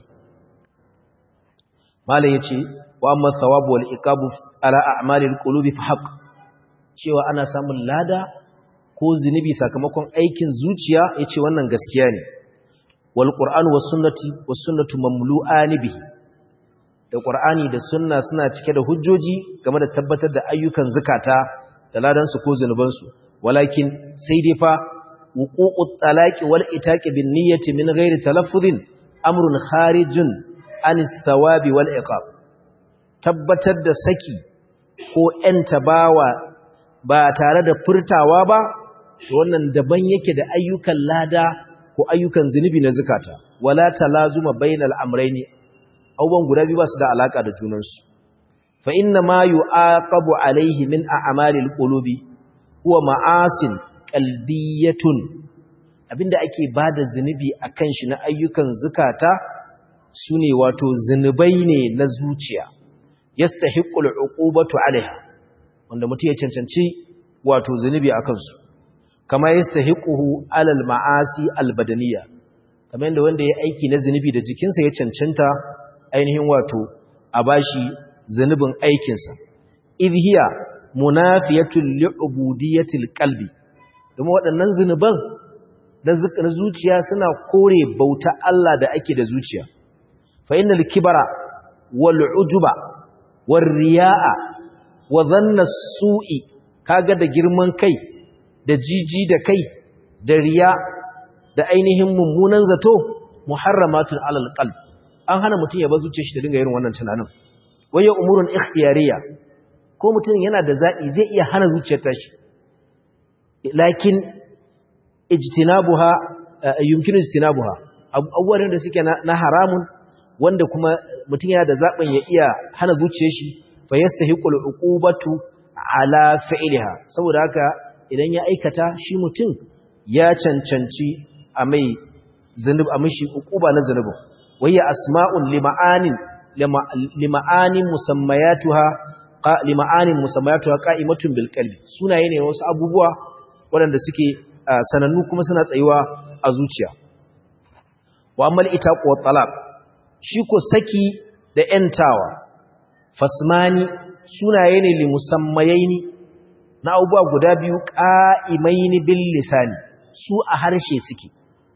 malam yace wa amma thawabu wal iqabu ala a'malil qulubi fa haqq cewa ana samun lada ko zunubi sakamakon aikin zuciya yace wannan gaskiya ne wal qur'anu was sunnati was sunnatu mamlu'ani bihi da qur'ani da sunna suna cike da hujjoji game da tabbatar da ayyukan zakata da ladan su ko zunuban su walakin sai dai fa wuqu'ut talaqi wal itaqi bin niyyati min ghairi talaffuzin amrun kharijun anis thawabi wal iqab tabbatar da saki ko ‘yanta bawa ba tare da furtawa ba, wannan daban yake da ayyukan lada ko ayyukan zunubi na zukata, wala ta lazuma bayan al'amurai abubuwan guda biyu ba su da alaƙa da junansu. Fa inna ma yi aqabu alaihi min a amalil ƙulubi, huwa ma'asin ƙalbiyatun, abinda ake ba da zunubi a kan shi na ayyukan zukata su ne wato zunubai ne na zuciya. yastahiqqul uqubatu alaiha wanda mutum ya cancanci wato zunubi akan su kama yastahiquhu alal ma'asi albadaniya kamar yadda wanda ya aiki na zunubi da jikinsa ya cancanta ainihin wato a bashi zunubin aikin sa idhiya munafiyatul li'ubudiyatil qalbi kuma waɗannan zunuban na zuciya suna kore bauta Allah da ake da zuciya fa innal kibara wal ujuba warriya'a wa zanna su'i kaga da girman kai da jiji da kai da riya da ainihin mummunan zato muharramatun alal qalb an hana mutum ya bazuce shi da dinga irin wannan tunanin waye umurun ikhtiyariya ko mutum yana da zabi zai iya hana zuciyar tashi lakin ijtinabuha yumkinu ijtinabuha abubuwan da suke na haramun wanda kuma mutum yana da zaɓin ya iya hana zuciya shi fa yastahiqul uqubatu ala fi'liha saboda haka idan ya aikata shi mutum ya cancanci a mai zunub a mishi uquba na zunubin wayya asma'un lima'anin lima'anin musammayatuha lima'anin musammayatuha qa'imatun bil qalbi sunaye ne wasu abubuwa waɗanda suke sanannu kuma suna tsayuwa a zuciya wa amal itaqu wa talaq shi ko saki da ‘yantawa, fasmani sunaye ne li musammayaini na abubuwa guda biyu ƙa'imaini bil lisani su a harshe suke,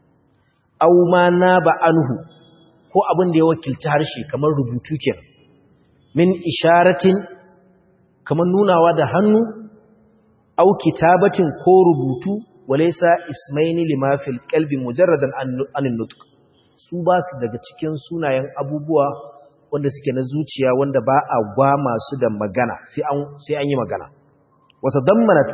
au ma na ba anhu ko abin da ya wakilci harshe kamar rubutu ke min isharatin kamar nunawa da hannu, au kitabatin ko rubutu walaisa ismaini limafil kalbi mujarradan anin nutuk. su ba su daga cikin sunayen abubuwa wanda suke na zuciya wanda ba a gwa masu da magana sai an yi magana wata dammanat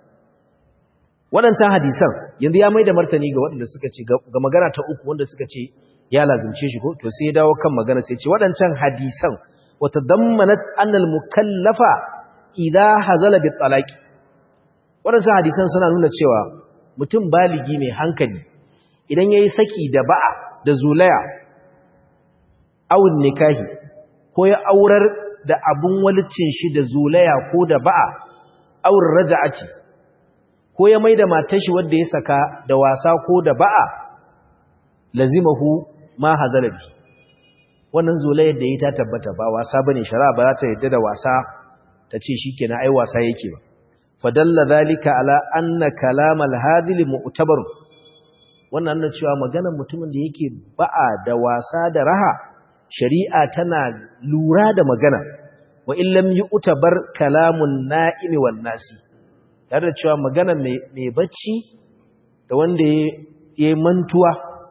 waɗancan hadisan yanzu ya mai da martani ga waɗanda suka ce ga magana ta uku wanda suka ce ya lazimce shi ko to sai ya dawo kan magana sai ce waɗancan hadisan wata dammanat annal mukallafa idza hazala bi talaqi waɗancan hadisan suna nuna cewa mutum baligi mai hankali idan yayi saki da ba'a da zulaya awun nikahi ko ya aurar da abun walicin shi da zulaya ko da ba'a awun raja'ati ko ya maida matar shi wanda ya saka da wasa ko da ba'a lazimahu ma hazalabi wannan zulayar da yi ta tabbata ba wasa bane shari'a ba za ta yadda da wasa ta ce shikenan ai wasa yake ba fadalla zalika ala anna kalamal hadil mu'tabar wannan nan cewa maganar mutumin da yake ba'a da wasa da raha shari'a tana lura da magana wa illam yu'tabar kalamun na'imi wan nasi tare da cewa magana mai bacci da wanda ya mantuwa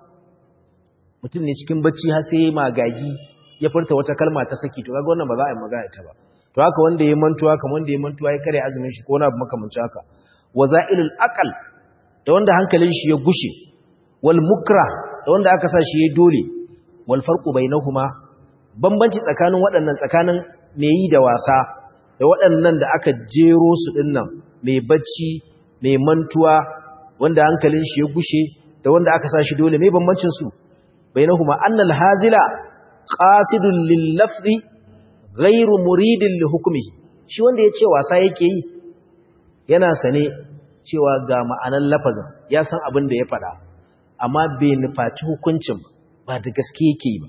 mutum ne cikin bacci har sai magagi ya furta wata kalma ta saki to kaga wannan ba za a yi magana ta ba to haka wanda ya mantuwa kamar wanda ya mantuwa ya kare azumin shi ko na abu makamancin haka wazailul aqal da wanda hankalin shi ya gushe wal mukra da wanda aka sa shi ya dole wal farqu bainahuma bambanci tsakanin waɗannan tsakanin mai yi da wasa da waɗannan da aka jero su dinnan mai bacci mai mantuwa wanda hankalin shi ya gushe da wanda aka sa shi dole mai bambancin su bainahuma annal hazila qasidun lil lafzi ghairu muridin li hukmihi shi wanda yace wasa yake yi yana sane cewa ga ma'anan lafazin ya san abin da ya faɗa amma bai nufaci hukuncin ba da gaske yake yi ba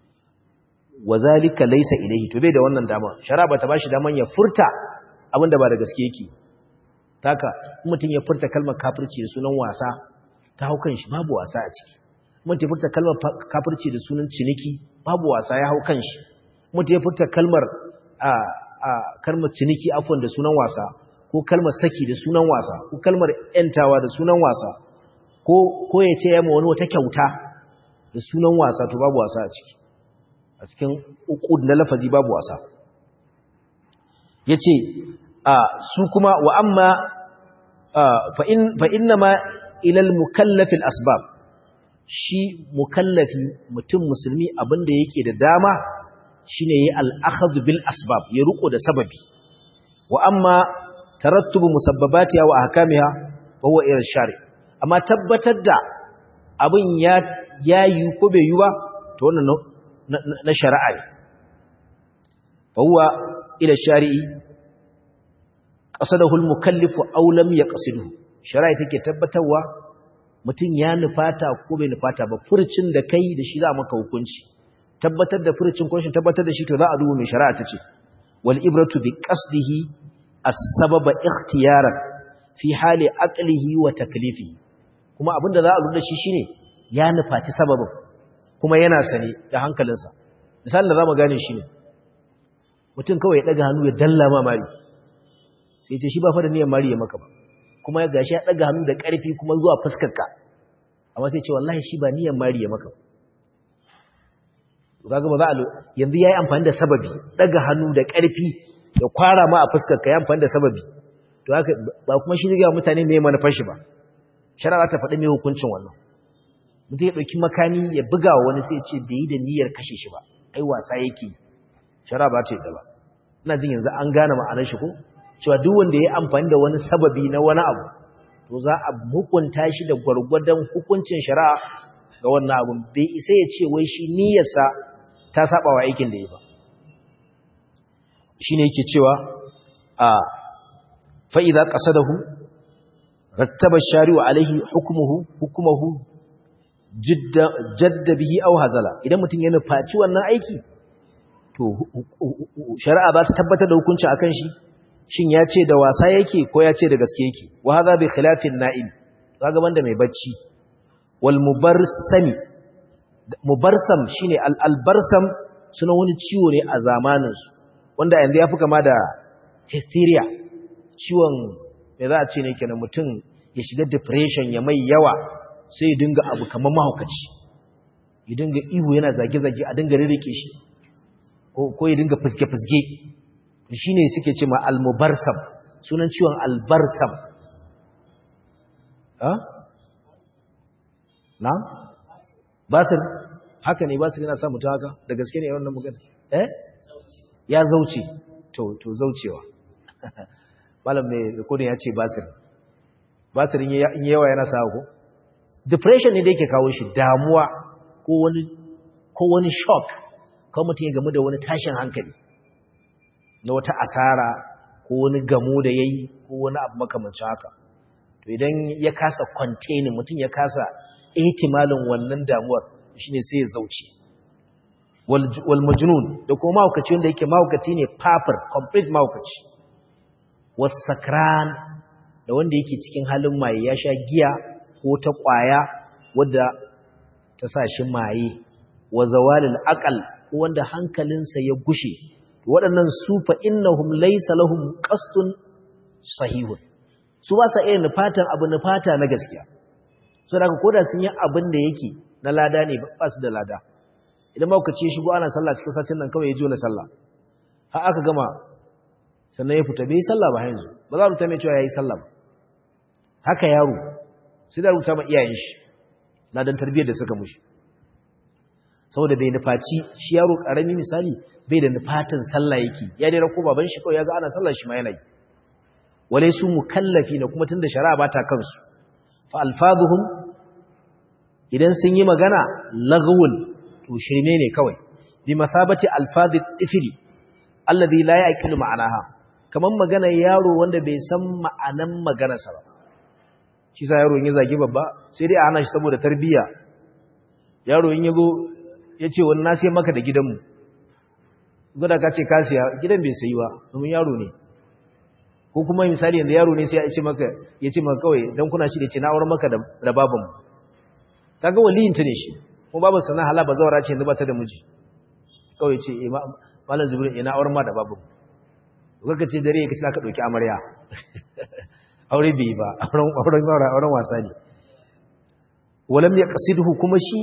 wazalika laysa ilayhi to bai da wannan dama shari'a bata bashi daman ya furta abin da ba da gaske yake taka mutum ya furta kalmar kafirci da sunan wasa ta haukan shi babu wasa a ciki mutum ya furta kalmar kafirci da sunan ciniki babu wasa ya hau kan shi mutum ya furta kalmar a a kalmar ciniki afwan da sunan wasa ko kalmar saki da sunan wasa ko kalmar yantawa da sunan wasa ko ko ya ce yamma wani wata kyauta da sunan wasa to babu wasa a ciki a cikin uqud na lafazi babu wasa yace a su kuma wa amma fa in fa inna ma ila al mukallaf al asbab shi mukallafi mutum musulmi abinda yake da dama shine yayi al-akhdh bil asbab ya ruko da sababi wa amma tarattubu musabbabatiha wa ahkamiha fa huwa ila shari amma tabbatar da abin ya yayi ko bai yi ba to wannan na shari'a ne fa huwa ila shari'i qasadahu al-mukallifu aw lam yaqsidhu shari'a take tabbatarwa mutum ya nufata ko bai nufata ba furcin da kai da shi za maka hukunci tabbatar da furcin ko shi tabbatar da shi to za a duba mai shari'a ta ce wal ibratu bi qasdihi as-sababa ikhtiyaran fi hali aqlihi wa taklifihi kuma abinda za a lura da shi shine ya nufaci sababin kuma yana sane da hankalinsa misalin da zamu gane shi ne mutum kawai ya daga hannu ya dalla ma mari sai ce shi ba fa da niyyar mari ya maka ba kuma ya gashi ya daga hannu da ƙarfi kuma zuwa fuskarka amma sai ce wallahi shi ba niyyar mari ya maka kaga ba za a yanzu yayi amfani da sababi daga hannu da ƙarfi ya kwara ma a fuskarka ya amfani da sababi to haka ba kuma shi ga mutane me manufar shi ba shari'a ta faɗi me hukuncin wannan mutum ya ɗauki makani ya buga wa wani sai ya ce bai yi da niyyar kashe shi ba ai wasa yake shari'a ba ta yi da ba ina jin yanzu an gane ma'anar shi ko cewa duk wanda ya amfani da wani sababi na wani abu to za a hukunta shi da gwargwadon hukuncin shari'a ga wannan abun bai isa ya ce wai shi niyyarsa ta saba wa aikin da ya ba shine yake cewa a fa idza qasadahu rattaba shari'u alaihi hukmuhu hukmuhu jidda jadda bihi aw hazala idan mutum ya nufaci wannan aiki to shari'a za ta tabbatar da hukunci akan shi shin ya ce da wasa yake ko ya ce da gaske yake wa hadha bi khilafin na'im kaga banda mai bacci wal mubarsami mubarsam shine al albarsam suna wani ciwo ne a zamanin su wanda yanzu yafi kama da hysteria ciwon me za a ce ne kenan mutum ya shiga depression ya mai yawa sai ya dinga abu kamar mahaukaci ya dinga ihu yana zage-zage a dinga rirrike shi ko ya dinga fuske-fuske shi ne suke ce ma almubarsam sunan ciwon albarsam na? basir haka ne basir yana sa mutu haka da gaske ne yawan magana eh ya zauce to zaucewa malam mai rikodin ya ce basir basir in yawa yana sa ko depression ne da yake kawo shi damuwa ko wani shock kawai mutum ya gamu da wani tashin hankali na wata asara ko wani gamo da ya yi ko wani abu makamancin haka to idan ya kasa containing mutum ya kasa ihtimalin wannan damuwar shine sai ya zauce wal majnun da kuma mahaukaci wanda yake mahaukaci ne papar complete mahaukaci was sakran da wanda yake cikin halin maye ya sha giya ko ta kwaya wadda ta sa shi maye wa zawalil aqal ko wanda hankalinsa ya gushe waɗannan su fa innahum laysa lahum qasdun sahihun su ba sa irin nufatan abu nufata na gaskiya so daga koda sun yi abin da yake na lada ne ba su da lada idan ma ce shigo ana sallah cikin satin nan kawai ya jo na sallah har aka gama sannan ya fita bai sallah ba yanzu ba za a rubuta mai cewa yayi sallah ba haka yaro sai da rubuta ma iyayen shi ladan tarbiyyar da suka mushi saboda bai nufaci shi yaro karami misali bai da nufatan sallah yake ya dai rako baban shi kawai ya ga ana sallah shi ma yana yi wale su mukallafi na kuma tunda shari'a ba ta kansu fa alfazuhum idan sun yi magana lagwul to shirme ne kawai bi masabati alfadhi tifli alladhi la yaqilu ma'anaha kaman magana yaro wanda bai san ma'anan maganarsa ba shi sa yaro in ya zagi babba sai dai a hana shi saboda tarbiyya yaro in yazo yace wani na sai maka da gidanmu guda ka ce ka siya gidan bai sayi ba domin yaro ne ko kuma misali yanzu yaro ne sai ya ce maka ya ce maka kawai dan kuna shi da ce na aure maka da babanmu kaga waliyin ta ne shi kuma babu sana hala ba zawara ce yanzu ba ta da miji kawai ce eh malam zubrin ina auren ma da babanmu kaga ce dare kace ka dauki amarya aure bai ba auren auren auren wasa ne walam yaqsiduhu kuma shi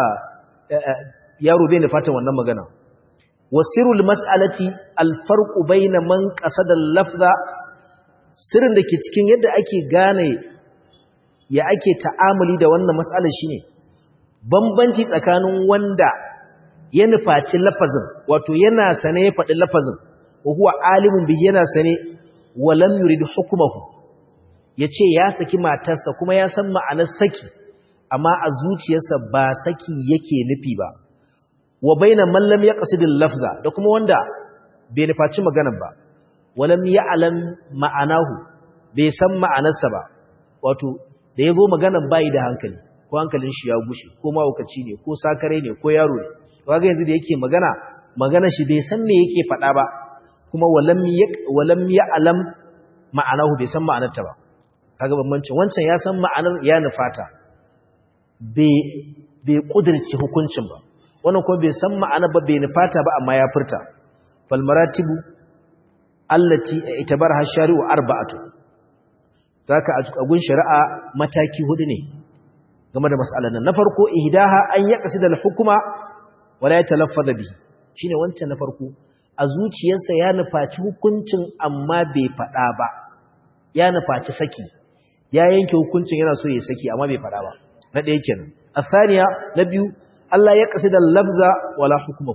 yaro bai ne fatan wannan magana wasirul mas'alati alfarqu bayna man qasada al-lafza sirrin da ke cikin yadda ake gane ya ake ta'amuli da wannan mas'alar shine bambanci tsakanin wanda ya nufaci lafazin wato yana sane ya faɗi lafazin wa huwa alimun bi yana sane wa lam yurid hukmuhu yace ya saki matarsa kuma ya san ma'anar saki amma a zuciyarsa ba saki yake nufi ba wa baina man lam yaqsid al-lafza da kuma wanda bai nufaci maganar ba walam ya'lam ma'anahu bai san ma'anarsa ba wato da yazo maganar bai da hankali ko hankalin shi ya gushe ko mawukaci ne ko sakare ne ko yaro ne kaga yanzu da yake magana magana shi bai san me yake faɗa ba kuma walam walam ya'lam ma'anahu bai san ma'anarta ba kaga bambancin wancan ya san ma'anar ya nufata bai bai kudirce hukuncin ba wannan kuma bai san ma'ana ba bai nufata ba amma ya furta fal maratibu allati itabarha shari'u arba'atu zaka a gun shari'a mataki hudu ne game da mas'alan nan na farko ihdaha an yaqsida al-hukma wala yatalaffaza bihi shine wancan na farko a zuciyarsa ya nufaci hukuncin amma bai fada ba ya nufaci saki ya yanke hukuncin yana so ya saki amma bai fada ba na ɗaya kenan asaniya na biyu Allah ya kasida lafza wala hukumu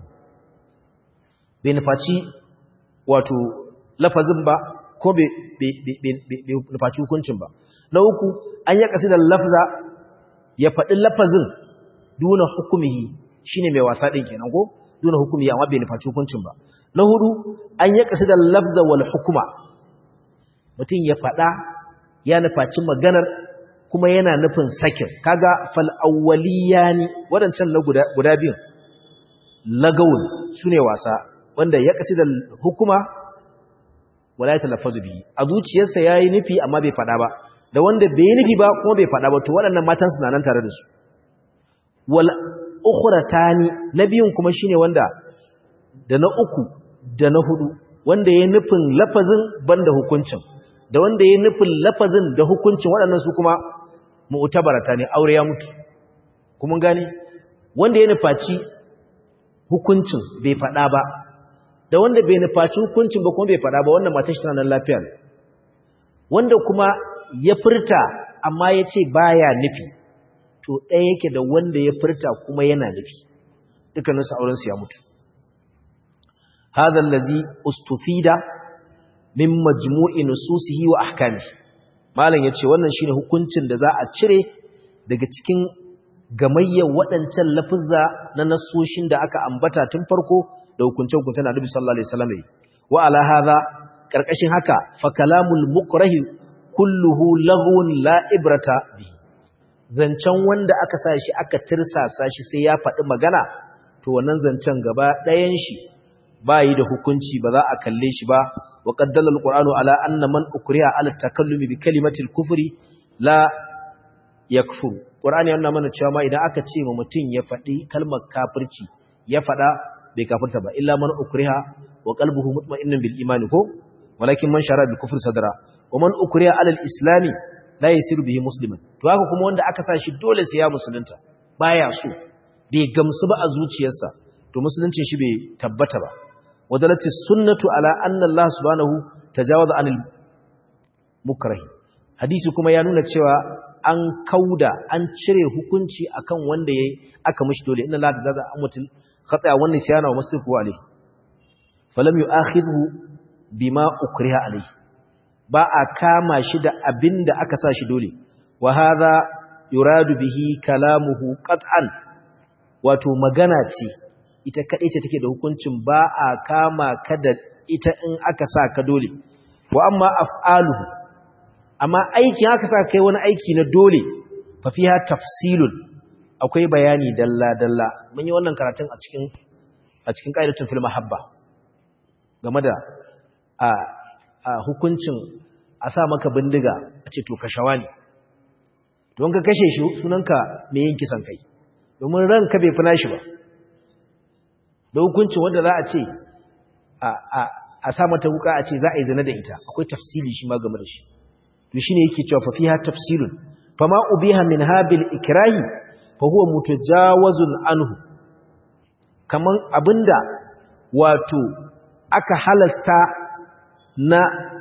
bai nufaci wato lafazin ba ko bai nufaci hukuncin ba na uku an ya kasida lafza ya faɗi lafazin duna hukumihi shine mai wasa ɗin kenan ko duna hukumihi amma bai nufaci hukuncin ba na hudu an ya kasida lafza wal hukuma mutum ya faɗa ya nufaci maganar kuma yana nufin sakin kaga fal awwaliyani wadancan na guda guda biyun lagawun sune wasa wanda ya kasida hukuma wala ya talaffazu bihi a zuciyarsa yayi nufi amma bai fada ba da wanda bai nufi ba kuma bai fada ba to waɗannan matan suna nan tare da su wal ukhratani nabiyun kuma shine wanda da na uku da na hudu wanda ya nufin lafazin banda hukuncin da wanda ya nufin lafazin da hukuncin waɗannan su kuma mu'tabarata ne aure ya mutu kuma gane wanda ya nufaci hukuncin bai faɗa ba da wanda bai nufaci hukuncin ba kuma bai faɗa ba wannan matan shi tana nan lafiya wanda kuma ya furta amma ya ce baya nufi to ɗaya yake da wanda ya furta kuma yana nufi dukkaninsu aurensu ya mutu hadha allazi ustufida min majmu'i nususihi wa ahkami malam yace wannan shine hukuncin da za a cire daga cikin gamayyar waɗancan lafizza na nasoshin da aka ambata tun farko da hukunce-hukunce na Nabi sallallahu alaihi wasallam wa ala hadha karkashin haka fa kalamul mukrahi kulluhu laghun la ibrata bihi zancen wanda aka sa shi aka tirsasa shi sai ya faɗi magana to wannan zancen gaba ɗayan shi bayi da hukunci ba za a kalle shi ba wa qaddala alqur'anu ala anna man ukriha ala takallumi bi kalimati al-kufri la yakfur qur'ani yana mana cewa ma idan aka ce ma mutum ya faɗi kalmar kafirci ya faɗa bai kafirta ba illa man ukriha wa qalbuhu mutma'innun bil iman ko walakin man shara bil kufri sadra wa man ukriha ala al-islami la yasiru bihi musliman to haka kuma wanda aka sa shi dole sai ya musulunta baya so bai gamsu ba a zuciyarsa to musuluncin shi bai tabbata ba wadalati sunnatu ala anna Allah subhanahu tajawaza anil mukrah hadisi kuma ya nuna cewa an kauda an cire hukunci akan wanda yayi aka mishi dole inna la tajawaza amwatil khata wa nisyana wa masrifu alayhi falam yu'akhidhu bima ukriha alayhi ba a kama shi da abinda aka sa shi dole wa hadha yuradu bihi kalamuhu qat'an wato magana ce ita kaɗai ce take da hukuncin ba a kama ka da ita in aka sa ka dole wa amma af'aluhu amma aikin aka sa kai wani aiki na dole fa fiha tafsilun akwai bayani dalla dalla mun yi wannan karatun a cikin a cikin qaidatun fil mahabba game da a, a hukuncin a sa maka bindiga a ce to kashawa ne don ka kashe shi sunanka me yin kisan kai domin ranka bai fina shi ba da hukuncin wanda za a ce a sa mata wuka a ce za a yi zina da ita akwai tafsili shi ma game da shi to shine yake cewa fa fiha tafsilun fama ubiha min habil ikrahi fa huwa mutajawazun anhu kaman abinda wato aka halasta na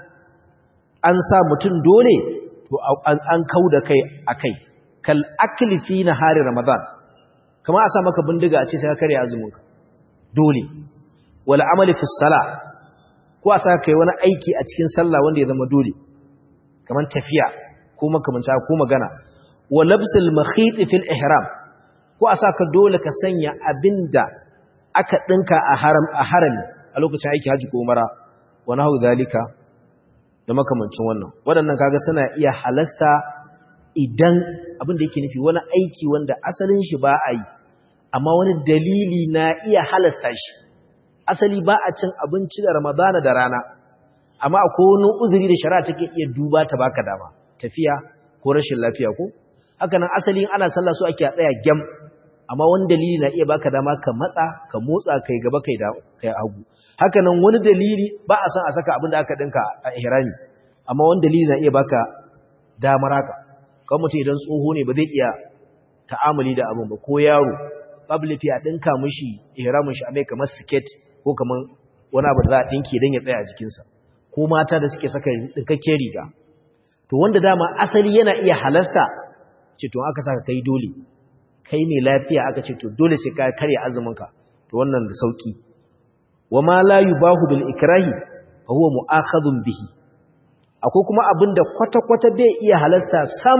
an sa mutum dole to an kauda kai akai kal akli fi nahari ramadan kamar a sa maka bindiga a ce sai ka karya azuminka dole wala amali fi sala ko a sa kai wani aiki a cikin sallah wanda ya zama dole kamar tafiya ko makamanta ko magana wa labsul makhit fil ihram ko a sa ka dole ka sanya abinda aka dinka a haram a harami a lokacin aiki haji ko umara wa nahu zalika da makamancin wannan waɗannan kaga suna iya halasta idan abin da yake nufi wani aiki wanda asalin shi ba a yi amma wani dalili na iya halasta shi asali ba a cin abinci da ramadana da rana amma akwai wani uzuri da shari'a take iya duba ta baka dama tafiya ko rashin lafiya ko haka nan asali ana sallah so ake tsaya gyam amma wani dalili na iya baka dama ka matsa ka motsa kai gaba kai da kai hagu haka nan wani dalili ba a san a saka abin da aka dinka a ihrami amma wani dalili na iya baka damar haka kan mutum idan tsoho ne ba zai iya ta'amuli da abin ba ko yaro babu lafi a ɗinka mishi ihramin shi a mai kamar siket ko kamar wani abu da za a ɗinke don ya tsaya a jikinsa ko mata da suke saka ɗinkakken riga to wanda dama asali yana iya halasta ce to aka saka kai dole kai mai lafiya aka ce to dole sai ka karya azuminka to wannan da sauki wa ma la yubahu bil ikrahi fa huwa mu'akhadun bihi akwai kuma abin da kwata-kwata bai iya halasta sam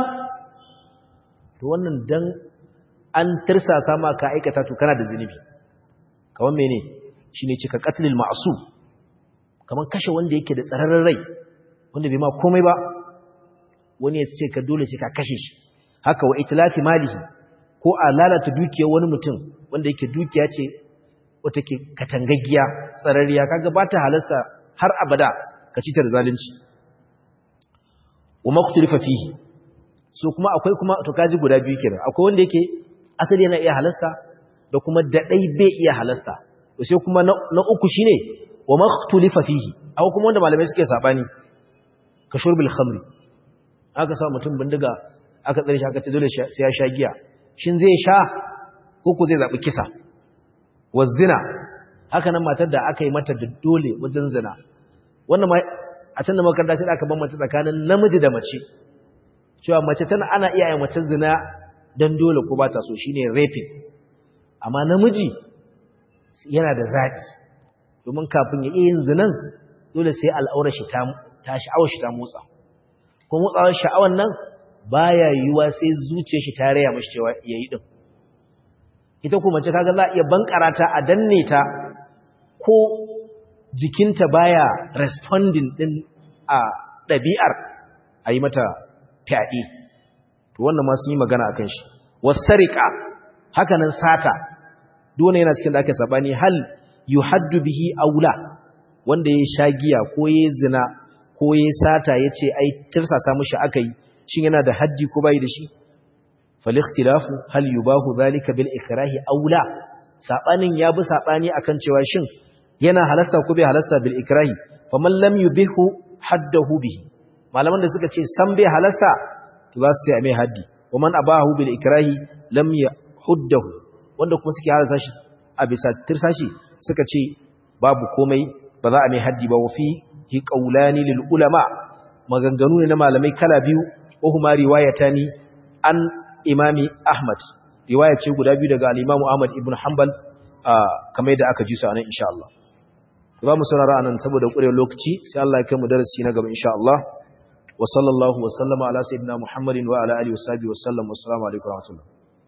to wannan dan an tirsasa ma ka aikata to kana da zunubi kaman mene shine cika qatlil ma'sum kaman kashe wanda yake da tsararren rai wanda bai ma komai ba wani ya ce ka dole sai ka kashe shi haka wa itlafi malihi ko a lalata dukiyar wani mutum wanda yake dukiya ce wata ke katangaggiya tsararriya kaga ba ta halasta har abada ka ci ta da zalunci wa maktulifa fihi so kuma akwai kuma to kaji guda biyu kenan akwai wanda yake asali yana iya halasta da kuma dadai bai iya halasta to sai kuma na, uku shine wa maktulifa fihi akwai kuma wanda malamai suke sabani ka shurbil khamri aka sa mutum bindiga aka tsare shi aka ce dole sai ya sha giya shin zai sha ko ko zai zabi kisa wa zina haka nan matar da aka yi mata da dole wajen zina wannan a can da makaranta sai aka bambanta tsakanin namiji da mace cewa mace tana ana iya yin mace zina dan dole ko ba ta so shine raping amma namiji yana da zaɓi domin kafin ya iya yin zinan dole sai al'aurar shi ta ta sha'awar shi ta motsa ko motsawar sha'awar nan baya yiwuwa sai zuciyar shi ta raya mashi cewa yayi din ita kuma mace kaga za a iya bankara ta a danne ta ko jikinta baya responding din a ɗabi'ar a yi mata fyaɗe to wannan ma sun yi magana a kan shi wasarika hakanan sata dole yana cikin da aka sabani hal yuhaddu bihi aula wanda ya sha giya ko ya zina ko ya sata ya ce ai tirsasa mushi aka yi shin yana da haddi ko bai da shi falikhtilafu hal yubahu zalika bil ikrahi aula sabanin ya bi sabani akan cewa shin yana halasta ko bai halasta bil ikrahi faman lam yubihu haddahu bihi malaman da suka ce san bai halasta to za su sai mai haddi waman abahu bil ikrahi lam yahuddahu wanda kuma suke halasta shi a bisa tirsashi suka ce babu komai ba za a mai haddi ba wa fi hi qaulani lil ulama maganganu ne na malamai kala biyu wa huma riwayatani an imami ahmad riwaya ce guda biyu daga al-imamu ahmad ibn hanbal kamar yadda aka ji su anan insha Allah za mu saurara anan saboda ƙurewar lokaci sai Allah ya kai mu darasi na gaba insha Allah wa sallallahu wa sallama ala sayyidina Muhammadin wa ala alihi wa sahbihi wa sallam assalamu alaikum wa rahmatullahi